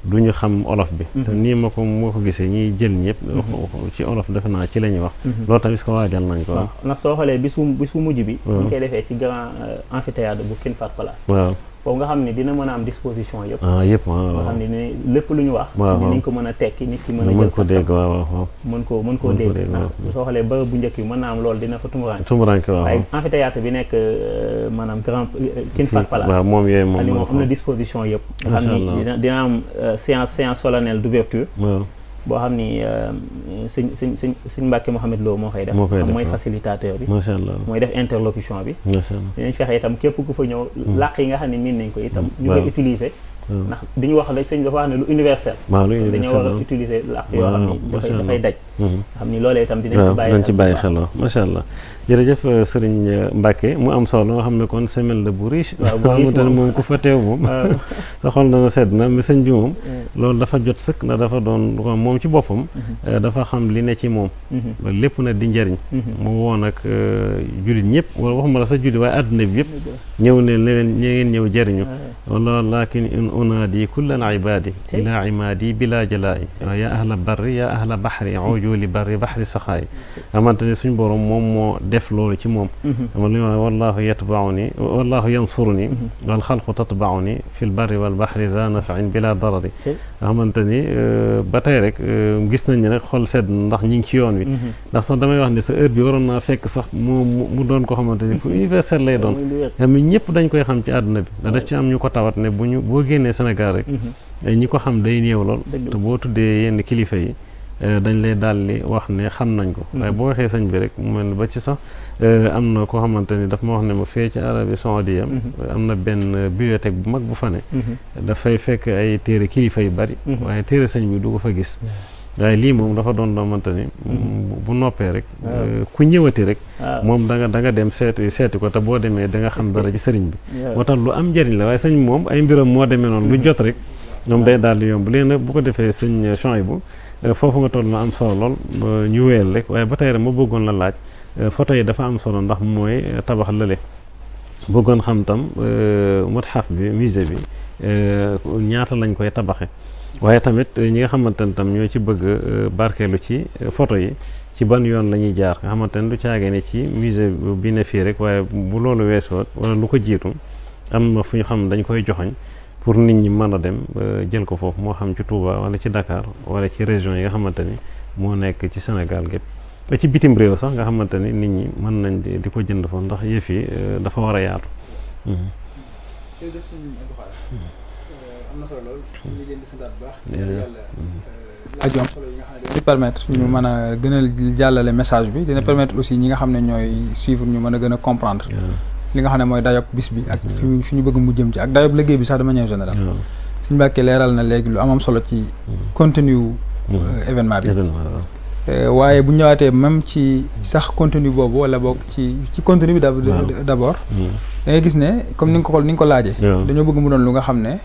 du ñu xam olof bi te nii ma ko moo ko gisee ñiy jël ñëpp ci olof defe naa ci la ñuy wax loolu tamit ko waajal nañ ko waaw ndax soo xoolee bis bu bis bu mujj bi waaw ñu koy defee ci grand amphithéâtre bu King Fahd Palace waaw foofu nga xam ne dina mën a am disposition yëpp ah yëpp waaw nga waaw xam ne ni lépp lu ñu wax waaw, waaw. dinañ ko mën a tekki nit ki mën a mën jël ko kasam dégg waaw waaw waaw mën koo mën koo Mën ko dégg dégg, ndax waaw. soo xoolee bërëb bu njëkk bi mën naa am loolu dina fa tumuraan tumuranke waaw waaye amphithéâtre bi nekk euh, maanaam grand King Fahd Palace waaw moom yooyu moom xam ni moo moom am na fa disposition yëpp nga Macha xam ni Allah. dina dina am euh, séance séance solennelle d'ouverture waaw boo xam ni euh, sëñ sëñ sëñ sëñ Mbàkke Mouhamed Lo moo koy def Moo koy xam def, mooy waaw. facilitateur bi macha allah mooy def interlocution bi macha allah dinañ fexe itam képp ku fa ñëw làkk yi nga xam ne miin nañ ko itam ñu waaw. koy utiliser waaw ndax di ñu wax rek sëñ dafa wax ne lu universel waaw lu dañoo universel war a waaw. utiliser làkk yoo xam Waaw, ni dafay macha dafay Allah. daj Mhm. nga xam ni loolee itam dinañ ci waaw bàyyi dañ ci bu bàyyi baax. xel waaw macha allah jërëjëf euh, sëriñ euh, Mbacke mu am solo nga xam ne kon semaine la bu riche Waaw, bu riche xamante ne moom. moom ku fa teew moom waaw sa xol dana sedd na mais sëñ bi moom loolu dafa jot sëkk na dafa doon ko moom ci boppam euh, dafa xam li ne ci moom Mhm. ba lépp na di njariñ Mhm. mu woon ak jullit ñëpp wala waxuma la sa jullit waaye àdduna bi yëpp ñëw ne ne leen ñe ngeen ñëw jëriñu wala lakin in unaadi kullan ibadi Tey. ila imaadi bila jalaayi waaw yaa ahla barri yaa ahla baxri ujuli barri baxri saxaayi xamante ne suñ borom moom moo def loolu ci moom Mhm. ama lu ñu wax wallahu yatbauni wallahu yansuruni wal xalqu tatbauni fi l barri wal baxri za nafain bila darari Tey. nga xamante ni euh, ba tey rek euh, gis nañ ne rek xol sedd na ndax ñi ngi ci yoon wi Mhm. ndax sax damay wax ne sa heure bi waroon naa fekk sax mu mu mu doon ko xamante ni fu universel lay doon muy lu wér. xam ne ñëpp dañ koy xam ci àdduna bi ndax daf ci am ñu ko tawat ne bu ñu boo génnee Sénégal rek Mhm. ay ñi ko xam day néew lool Dëgg la. te boo tuddee yenn kilifa yi euh, dañ lay daal di wax ne xam nañ ko waaye boo waxee sëñ bi rek mu mel ni ba ci sax euh, am na koo xamante ni daf ma wax ne ma fee ci Arabie Saoudia am na benn euh, bibliothèque bu mag bu fa ne Mhm. dafay fekk ay téere kilifa yu bari Mhm. waaye téere sëñ bi du ko fa gis waaye lii moom dafa doon doomante ni bu- bu noppee rek Waaw. euh, ku ñëwati rek waaw moom da nga da nga dem seeti seeti ko te boo demee da nga xam Est-ce dara que- ci sëriñ bi waaw. moo tax lu am njëriñ la waaye sëñ bi moom ay mbiram moo demee noonu lu jot rek ñoom day daal di yomb léegi nag bu ko defee sëñ Chouaïbou bu foofu nga toll na am solo lool ba ñu wéyal rek waaye ba tey rek ma bëggoon la laaj euh, photo yi dafa am solo ndax mooy euh, tabax lële bëggoon xam tam euh, mutxaf bi musée bi euh, ñaata lañ koy tabaxe waaye tamit euh, ñi nga xamante ne tam ñoo ci bëgg euh, barkeelu ci euh, photo yi ci ban yoon la ñuy jaar nga xamante ne du caagee ne ci musée bi ne fii rek waaye bu loolu weesoo wala lu ko jiitu am na fu ñu xam dañ koy joxoñ pour nit ñi mën a dem euh, jël ko foofu moo xam ci Touba wala ci Dakar wala ci région yi nga xamante ni moo nekk ci Sénégal gépp ba ci bitim réew sax nga xamante ni nit ñi mën nañ di di ko jënd foofu ndax yëf yi euh, dafa war a yaatu. Mhm. jërëjëf sëñ Abdou Khadre am na solo lool ñu ngi leen di santaat bu baax Jërëjëf. yàlla laaj yu am solo yi nga xam ne di permettre ñu mën a gën a jàllale message bi dina permettre aussi ñi nga xam ne ñooy suivre ñu mën a gën a comprendre waaw li nga xam ne mooy dayob bis bi ak fi ñu fi ñu bëgg mu jëm ci ak dayob liggéey bi sax de manière générale waaw. suñu Mbàkke leeral na léegi lu am am solo ci contenu wu, Mhm. euh, événement bi événement waaw. Euh, waaye bu ñu ñëwaatee même ci sax contenu boobu wala boog ci ci contenu bi d'ab- Waaw. d'abord Mhm. da ngay gis ne comme ni nga ko ni nga ko laajee waaw. dañoo bëgg mu doon lu nga xam ne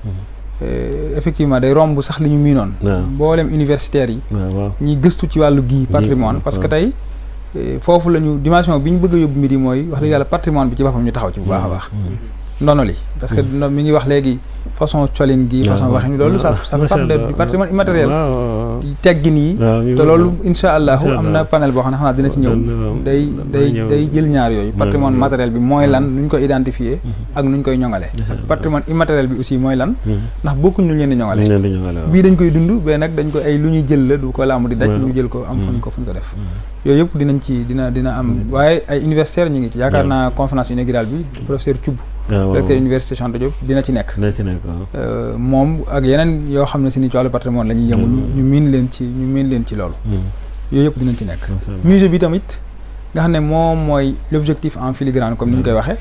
euh, effectivement day romb sax li ñu miinoon waaw. mboolem universitaires yi waaw waaw. ñiy gëstu ci wàllu gii patrimoine waaw. parce que tey euh, foofu la ñu dimension bi ñu bëgg a yóbbu mbir yi mooy wax dëgg yàlla patrimoine bi ci boppam ñu taxaw ci bu baax a baax Mhm. ndono li parce que no- mi ngi wax léegi façon colin gi façon waaw. waxin loolu ça waaw. ça Macha part de- Allah. du patrimoine immatériel waaw waaw. di teggin yi waaw ñu te loolu insha allahu Incha am Allah. na panel boo xam ne xanaa dina ci ñëw waaw. day Dana day ñëw. day jël ñaar yooyu patrimoine ñëw. matériel bi mooy lan nu ñu ko identifier ak nu ñu koy ñoŋale Incha ak Allah. patrimoine immatériel bi aussi mooy lan Mhm. ndax bokkuñ lu ñu leen di ñoŋale ñu leen di ñëwale waaw. bii dañ koy dund bee nag dañ ko ay lu ñuy jël la du ko laamu di daj waaw. ñu jël ko am fuñ Mhm. ko fuñ ko def yooyu yëpp dinañ ci dina dina am waaye ay universitaires ñu ngi ci yaakaar waaw. naa conférence inaugurale bi professeur Thioub waaw waaw. directeur université Cheikh Anta Diop dina ci nekk dina ci nekk waaw. Euh, moom ak yeneen yoo xam ne si ni ci wàllu patrimoine la ñuy yëngu ñu ñu miin leen ci ñu miin leen ci loolu Mhm. yooyu yëpp dinañ ci nekk Macha Allah. musée bi tamit nga xam ne moom mooy l'objectif en filigrane comme ni ñu koy waxee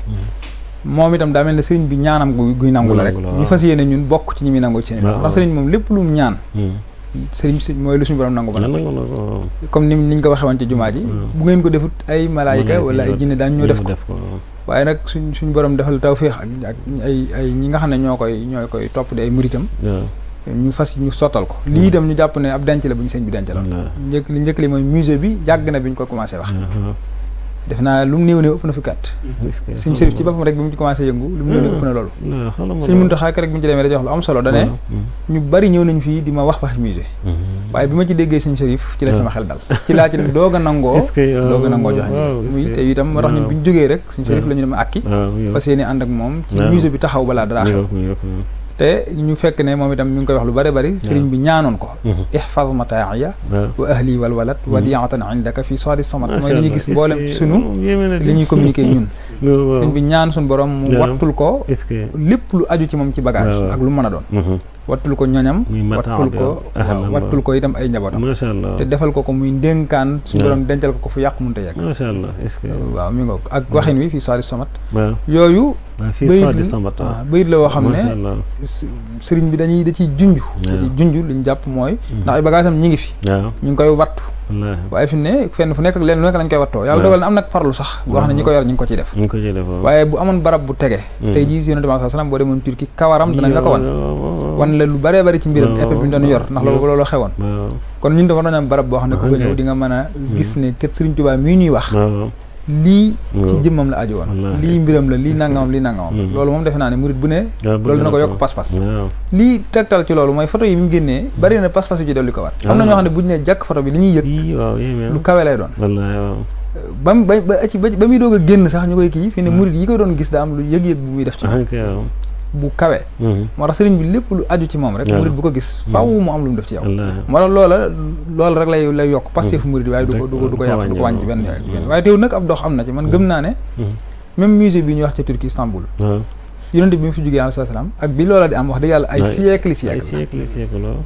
moom itam daa mel ne sëriñ bi ñaanam gu guy nangu la rek Nangu la, ñu waaw. fas yéene ñun bokk ci ñi muy nangu ci seen Waaw, ndax waaw. sëriñ moom lépp lu mu ñaan Mhm. sëriñ si mooy lu suñu borom nangu ba Nan noppi la ko nag waaw. comme ni ni ñu ko waxee woon ci jumaa ji waaw. bu ngeen ko defut ay malaayika Malaayika wala ay ñoo- jinne daañu ñoo def ko waaw. waaye nag suñ suñu borom defal tawféex ak ak ay ay ñi nga xam ne ñoo koy ñoo koy topp di ay muritam waaw. ñu fas ñu sottal ko lii itam ñu jàpp ne ab denc la bu ñu sëñ bi denc la Waaw. njëkk li njëkk li mooy musée bi yàgg na bi ñu ko commencé wax waaw. def naa lu mu néew néew ëpp na fukki at est-ce que sëñ Chérif ci boppam rek bi mu ci commencé yëngu lu mu néew néew ëpp na loolu non xoolal ma sëñ Muntaxa rek bi ñu ci demee dañuy wax lu am solo dane ñu bari ñëw nañ fii di ma wax wax musée waaye bi ma ci déggee sëñ Chérif ci la sama xel dal ci laa ci doog a nangoo est-ce que doog a nangoo joxe waaw est-ce muy que- te itam moo tax ñun bi ñu jógee rek sëñ Chérif la ñu dem akki waaw yow fas yéene ànd ak moom ci waaw. musée bi taxaw balaa dara xew yow yow te ñu fekk ne moom itam mi ngi koy wax lu bari bari sëriñ bi ñaanoon ko ihfaz mataaya waaw wa ahli wal walad wadiatan indaka fi soadi somat mooy li ñuy gis Macha Allah, mboolem est-ce ci que- sunu moom yéeme na de. li ñuy communiquer ñun waaw sëriñ bi ñaan suñu borom mu waaw. wattul ko est-ce que lépp lu aju ci moom ci bagage waaw, waaw. ak lu mën a doon Mhm. wattul ko ñoñam Muy mataa wattul bi, ko waaw. Ahlan, waaw, wattul ko itam ay njabootam macha allah te defal ko ko muy ndénkaan suñu waaw. borom dencal ko ko fu yàq mënta yegg macha allah est-ce que waaw mi ngoog ak waxin wi fii soadi somat waaw yooyu waaw fii bayit soit di la- sambat waaw bayit la woo xam macha ne allah s- sëriñ bi dañuy da ciy junj da ciy junj li ñu jàpp mooy ndax ay bagage am ñi ngi fi waaw ñu ngi koy wattu wallaahi waaye fi mu ne fenn fu nekk ak leen lu nekk lañ koy wattoo yàlla waaw. dogal na am nag farlu sax boo xam ne ñi ko yor ñu ngi ko ciy def ñu ngi ko ci def waaw waaye bu amoon barab bu tege Mhm. tey jii si yonente bi sallallahu alayhi wasallam boo demoon Turquie kawaram danañ la ko wan wan wan la lu bëree bëri ci mbiram waaw. épée bi ñu doon yor ndax loolu waaw. loolu xewoon waaw kon ñun dafa doon am barab boo xam ne ku fa Ok. ñëw di nga mën a gis ne kët Sëriñ Tuubaa mii ñuy wax waaw lii ci waaw. jëmmam la aju woon Wallaahi. lii mbiram la lii Est-ce que- nangamam lii nangamam Mhm. loolu moom defe naa ne murit bu ne waaw bëgg loolu dina na ko yokk pas-pas waaw lii tegtal ci loolu mooy photo yi bi mu génnee bari na pas-pas yu ci dolli ko waat am na Ah. ñoo xam ne bu ñu nee jàkk photo bi li ñuy yëg yii waaw yéeme na lu kawe lay doon wallaahi waaw ba mu ba ba ci ba ba muy doog a génn sax ñu koy kii fi ne murit yi ko doon gis daa am lu yëg-yëg bu muy def ci moom ah kay waaw bu kawe Mhm. moo tax sëriñ bi lépp lu aju ci moom rek waaw. murit bu ko gis faaw mu am lu mu def ci yow wallaahi moo tax loola loolu rek lay lay yokk passé fu murit waaye du ko du ko du ko du ko yàq du ko wàññi wàññi, benn waaw. ci benn waaye teewul nag ab dox am na ci man gëm naa ne Mhm. même musée bi ñuy wax ci Turquie Istanbul waaw yonente bi mu fi jógee alayhi salaam ak bi loola di am wax dëgg yàlla ay Ouais. siècle ay siècle siècle siècle waaw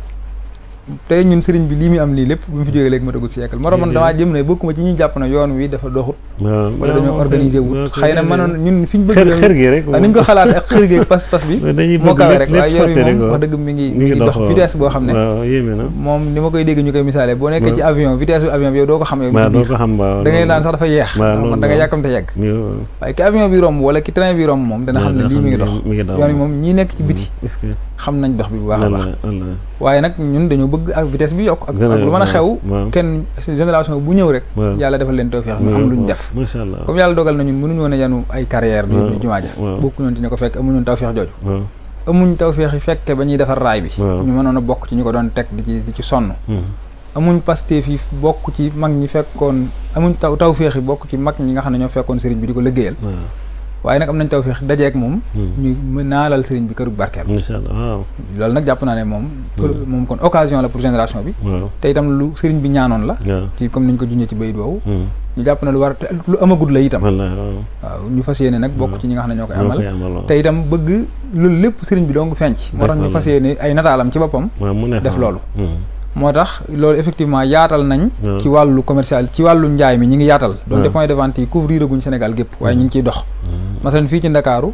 tey ñun sëriñ bi lii muy am lii lépp bi mu fi jógee léegi ma tagul siècle moo tax man Déedéet. damaa jëm ne bokkuma ci ñuy jàpp ne yoon wi dafa doxut waaw wala dañoo organiser wut xëy na mënoon ñun fi ñu bëgg xër yoon xër wi gi rek waaw ni ñu ko xalaat ak xër gi ak pas pas bi dañuy moo bëgg kawe lépp rek lépp waaye yoon sotti wi rek moom waaw wax dëgg mi ngi mi mi ngi ngi dox dox vitesse boo xam ne waaw yéeme na moom ni ma koy dégg ñu koy misaalee boo nekkee waaw. ci avion vitesse bu avion bi yow doo ko xam yow waaw mi doo biir. ko xam waaw da ngay naan sax dafa yeex waaw, man loolu da ngay waaw. yàkkamte yegg yow waaye ki avion bi romb wala ki train bi romb moom dana xam ne dana lii mi ngi xam dox ne mi ngi dox. yoon wi moom ñii nekk ci biti est-ce que xam nañ dox bi bu baax a baax wallaahi wallaahi waaye nag ñun dañoo bëgg ak vitesse bi yokk ak Gën a ak lu mën a yokk, xew waaw. kenn génération bu ñëw rek waaw. yàlla defal leen tawfeex ñu am lu ñu def macha allah comme yàlla dogal na ñun mënuñu woon a yanu ay carrière bi waaw, ñu jumaa ja waaw. bokku ñoon ci ñu ko fekk amuñu woon tawfeex jooju waaw amuñ tawfeex yi fekke ba ñuy defar raay bi waaw. ñu mënoon a bokk ci ñu ko doon teg di ci di ci sonn Mhm. amuñ Pastef yi bokk ci mag ñi fekkoon amuñ taw tawfeex yi bokk ci mag ñi nga xam ne ñoo fekkoon sëriñ bi di ko liggéeyal waaw waaye nag am nañ tawfeex dajeek moom Mhm. ñu mën naalal sëriñ bi kërug barkeel macha allah waaw loolu nag jàpp naa ne moom pour moom kon occasion la pour génération bi waaw te itam lu sëriñ bi ñaanoon la waaw ci comme niñ ko junjee ci bayit woowu Mhm. ñu jàpp na lu war a te lu amagut la itam wallaahi waaw waaw ñu fas yéene nag bokk ci ñi nga xam ne ñoo koy ñoo amal koy amal waaw te itam bëgg loolu lépp sëriñ bi dong fenc moo tax ñu D'accord. fas yéene ay nataalam ci boppam waaw mu ne def fa. loolu. Mhm. moo tax loolu effectivement yaatal nañ waaw. ci wàllu commercial ci wàllu njaay mi ñi ngi yaatal donc des waaw. points de vente yi couvrir guñ Sénégal gépp waaye ñi ngi ciy dox Mhm. masalan fii ci Ndakaaru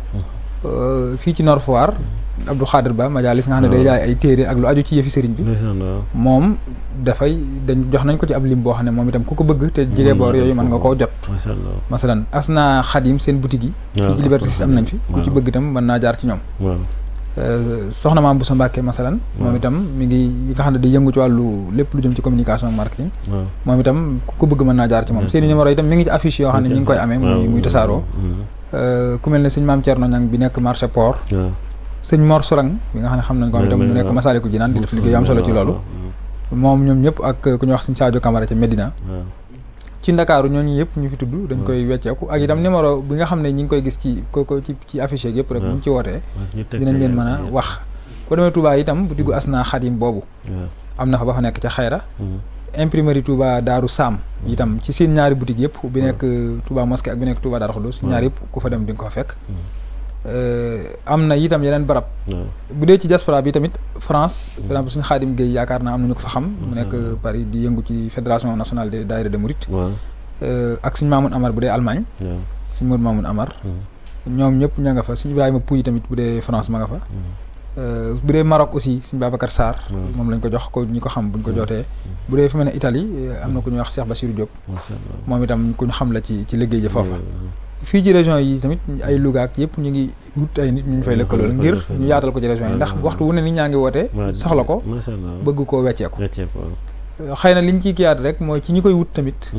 euh, fii ci Nord Foire Abdou Khadir Ba majalis nga xam ne day waaw. jaay ay téere ak lu aju ci yëfi sëriñ bi ndeysaan waaw moom dafay dañ jox nañ ko ci ab lim boo xam ne moom itam ku ko bëgg te jege boor yooyu mën nga koo jot macha allah masalan asna xadim seen boutique yi waaw, fii ci Liberté Asna 6 am nañ fi Khadim, ku ci waaw. bëgg itam mën naa jaar ci ñoom waaw Euh, soxna maam Boussa Mbacke masalan moom waaw. itam mi ngi yi nga xam ne day yëngu ci wàllu lépp lu jëm ci communication ak marketing waaw moom itam ku ko bëgg mën naa jaar ci moom D'accord. seen i numéro itam mi ngi ci affiche yoo xam ne ñi ngi koy amee muy muy tasaaroo Mhm. Euh, ku mel ne sëñ maam Thierno Niang bi nekk marché port waaw sëñ Mor Sourang bi nga xam ne xam nañ ko moom itam mu nekk Masaalikul Jinaan di def liggéey yu am solo ci loolu moom ñoom ñëpp ak ku ñuy wax sëñ Sadio Camara ca Medina waaw ci ndakaaru ñooñu yëpp ñu fi tudd dañ koy wecceeku ak itam numéro bi nga xam ne ñi ngi koy gis ci ko ko ci ci affiche yeeg yëpp rek bu ñu ci wootee ñu teg dinañ leen ko mën a yàlla. wax boo demee Touba itam bu diggu asna xadim boobu waaw am na fa ba fa nekk ca xayra Mhm. imprimerie Touba Daaru Sam itam ci seen ñaari boutique yëpp bi nekk Touba mosquée ak bi nekk Touba Daaru Xudus ñaar yëpp ku fa dem di nga ko fa fekk Euh, am na itam yeneen barab waaw bu dee ci diaspora bi tamit France par exemple suñu Xaadim Gueye yaakaar naa am nañu ko fa xam mu nekk Mhm. Paris di yëngu ci fédération nationale des daayira de Mouride waaw Euh, ak suñu Mamoun Amar bu dee Allemagne waaw suñu Modou Mamoun Amar Mhm. ñoom ñëpp ña nga fa suñu Ibrahima Pouy tamit bu dee France ma nga fa Euh, bu dee Maroc aussi suñu Babacar Sarr Mhm. moom lañ ko jox ko ñi ko xam buñ ko jootee bu dee fi mel ne Italie euh, am na ku ñuy wax Cheikh Bassirou Diop macha allah moom itam ku ñu xam la ci ci liggéey ji foofa Mhm. fii ci région yi tamit ay Louga ak yëpp ñu ngi wut ay nit ñu ñu fay Ñu lëkkalool fay ngir lëkkalool. ñu yaatal ko ci région yi ndax waaw. waxtu wu ne nit ñaa ngi woote waaw soxla ko macha allah bëgg koo wecceeku wecceeku waaw xëy na liñ ciy kiyaat rek mooy ci ñi koy wut tamit Mhm.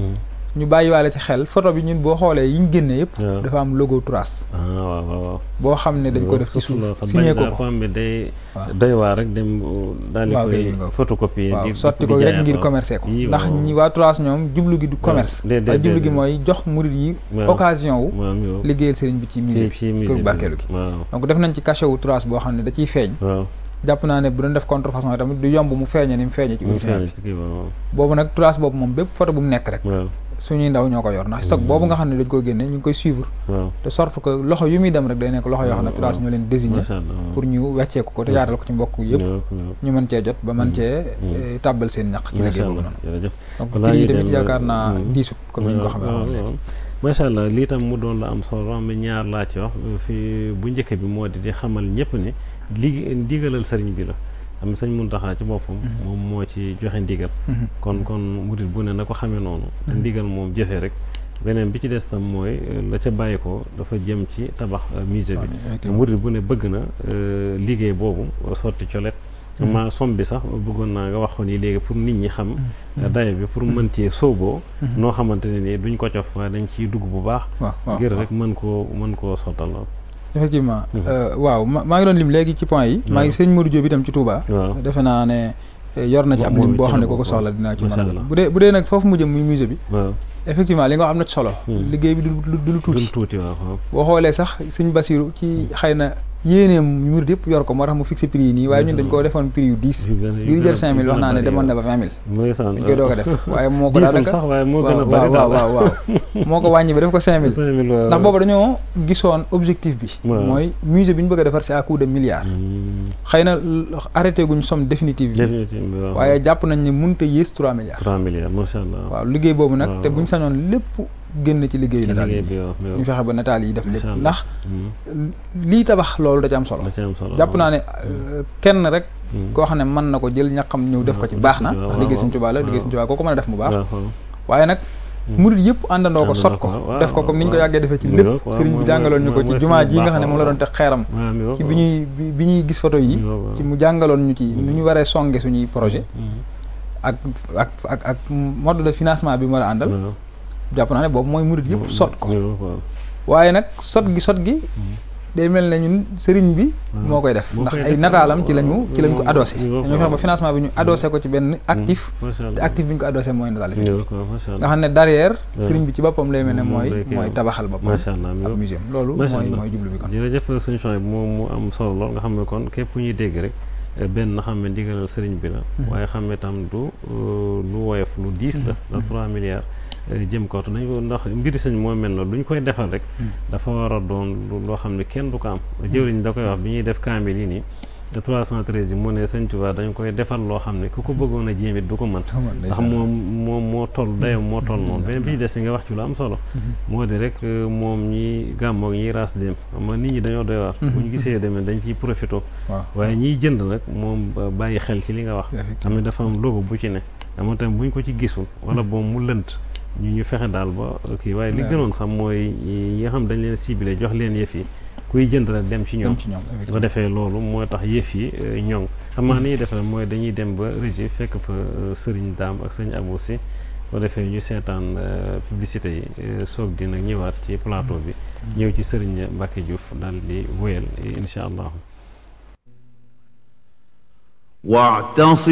ñu bàyyiwaale ci xel photo bi ñun boo xoolee yi ñu génnee yëpp waaw. dafa am logo Trace ah waaw waaw waaw boo xam ne dañ ko def ci suuf signé ko ko am bi day waaw. doy waar rek dem daal di waaw, koy kay, waaw. photocopier waaw di sotti di ko rek jaayaat, ngir waaw. commercer ko Yii, ndax waaw. ñi waa Trace ñoom jublu gi du commerce déedéet, waaye jublu gi déedéet. mooy jox murid yi waaw. occasion wu maam yow liggéeyal sëriñ bi ci musée ci ci bi musée kër bi. barkeelu gi waaw donc def nañ ci cachet wu Trace boo xam ne da ciy feeñ waaw jàpp naa ne bu doon def contrefaçon tamit du yomb mu feeñe ni mu feeñe ci mu original feeñ bi ci kii waaw boobu nag Trace boobu moom bépp photo bu mu nekk rek waaw suñuy ndaw ñoo ko yor ndax stock boobu nga xam ne dañ koy génne ñu ngi koy suivre waaw de sorte que loxo yu muy dem rek day nekk loxo yoo xam ne waaw, Trace waaw. ñoo leen désigné macha allah waaw. pour ñu wecceeku ko te yaatal ko ci mbokk yëpp ñëw ñëw ñu mën cee jot ba mën cee Mm. eh, tàbbal seen ñaq ci macha liggéey boobu allah noonu jërëjëf donc Balaa prix yi ñuy tamit dem, yaakaar naa mm. diisut comme ni ñu ko xamee waaw, woon léegi waaw. macha allah lii tam mu doon la am solo am na ñaar laa ci wax fi bu njëkk bi moo di di xamal ñëpp ne ligi ndigalal sëriñ bi la am na sëñ Muntaxa ci boppam moom moo ci joxe ndigal Mhm. kon kon murit bu ne na ko xamee noonu te ndigal moom jëfe rek beneen bi ci des tam mooy euh, la ca bàyyi ko dafa jëm ci tabax euh, musée bi te effectivement. murit bu ne bëgg na euh, liggéey boobu sotti colet ma som bi sax bëggoon naa nga wax ko nii léegi pour nit ñi xam euh, dayo bi pour mën cee sooboo noo xamante ne nii duñ ko cof waaye dañ ciy dugg bu baax waaw waaw ngir waaw. rek mën koo mën koo sottal effectivement Mhm. euh, waaw ma maa ngi doon lim léegi ci point yi maa ngi sëñ Modou Diop itam ci Touba waaw defe naa ne eh, yor na ci ab Moom lim boo ci xam la ne ku ko bokk, soxla dinaa ci mën macha a allah. bu dee bu dee nag foofu mu jëm muy musée bi waaw effectivement li nga wax am na ci solo Hmm. liggéey bi du du du lu duñ tuuti tuuti waaw waaw boo xoolee sax sëñ Basiru ci xëy na yéeneem murid yëpp yor ko moo tax mu fixé prix yi nii waaye ñun dañ koo defoon prix yu 10 yu gën a- yu bii di gën jël a- 5000 yu wax gën a naa ne bari, demoon na waaw. ba 20000 ndeysaan dañ koy doog a def waaye moo ko diiful daanaka sax waaye moo gën a waaw bari waaw daal waaw waaw moo ko wàññi ba def ko 5000 5000 waaw. ndax boobu dañoo gisoon objectif bi waaw. mooy musée bi ñu bëgg a defar c'est à coup de milliards Hmm, xëy na l- arrêté guñ somme définitive bi définitivement waaw. waaye jàpp nañ ne mënut a yées 3 milliards 3 milliards macha allah. waaw liggéey boobu nag waaw. te buñ sañoon lépp génn ci liggéeyu ci nataal liggéey yi bi waaw waaw. ñu fexe ba nataal yi def lépp Macha allah. ndax Hmm, lii tabax loolu da ci am solo da ci am solo jàpp naa ne euh, kenn rek Hmm. koo xam ne mën na ko jël ñaqam ñëw def ko ci waaw, baax na waaw, ndax liggéey waaw, Sëñ Tuubaa la liggéey waaw. Sëñ Tuubaa koo ko mën a def mu baax waaw waaw. waaye nag murid yëpp àndandoo ko sot ko Àndandoo ko, waaw, def ko comme ni ñu ko waaw. yàggee defee ci Mu lépp ngoog, waaw, sëriñ bi mooy- jàngaloon ñu ko mooy- ci mooy jumaa suñu ji nga xam ne baax, moom la doon teg xeeram waaw, mi ngoog, ci bi ñuy bi bi ñuy gis photo yi mi ngoog, waaw. ci mu jàngaloon ñu ci nu ñu waree songe suñuy projet Hmm, ak ak ak ak mode de financement bi mu war a àndal waaw. jàpp naa ne boobu mooy murid yëpp sot ko mi ngoog, waaw. waaye nag sot gi sot gi day mel ne ñun sëriñ bi moo koy def moo ndax koy ay def, nataalam ci lañu ci lañ ko moom- adossé moom- dañoo fexe ba financement bi ñu adossé ko ci benn actif macha te allah. actif bi ñu ko adossé mooy nataal mi sëriñ bi ngoog, waaw, macha nga allah. xam ne derrière Ouais. sëriñ bi ci boppam lay mel ne Moom mooy lay kii mooy am. tabaxal boppam macha allah mi ab ngoog. muséum loolu Macha mooy allah. mooy jublu bi kon jërëjëf suñu choix bi moom mu am solo lool nga xam ne kon képp ku ñuy dégg rek eh, benn xam ne ndigalal sëriñ bi la waaye xam ne tam du euh, lu woyof lu diis la ndax 3 milliards eh, jëm kaw te nañ ko ndax mbiri sëñ moo mel noonu lu ñu koy defal rek dafa war a doon lu- loo xam ne kenn du ko am jëwriñ da koy wax bi ñuy def kaamil yi nii te 313 yi mu ne sëñ Tuubaa dañ koy defal loo xam ne ku ko bëggoon a jéem it du ko mën ndax moom moom moo toll dayoo moo toll noonu beneen bi ci des nga wax ci lu am solo moo di rek euh, moom ñi gàmmoog ñiy raas dem xam nga nit ñi dañoo doy waar bu ñu gisee demee dañ ciy profité waaw waaye ñiy jënd nag moom ba- bàyyi xel ci li nga wax xam ne dafa am logo bu ci ne amoon tamit bu ñu ko ci gisul wala boom mu lënt ñu ñu fexe daal ba kii waaye li Ouais. gënoon sax mooy ñi nga xam dañ leen ciblé jox leen yëf yi kuy jënd rek dem ci ñoom dem ci ñoom bu ko defee loolu moo tax yëf yi euh, ñoŋ xam naa ni ñuy def rek mooy dañuy dem ba régie fekk fa euh, sëriñ daam ak sëñ Abou si bu ko defee ñu seetaan euh, publicité yi euh, soog di nag ñëwaat ci plateau bi ñëw ci sëriñ Mbacke Diouf daal di wéyal incha allah واعتصم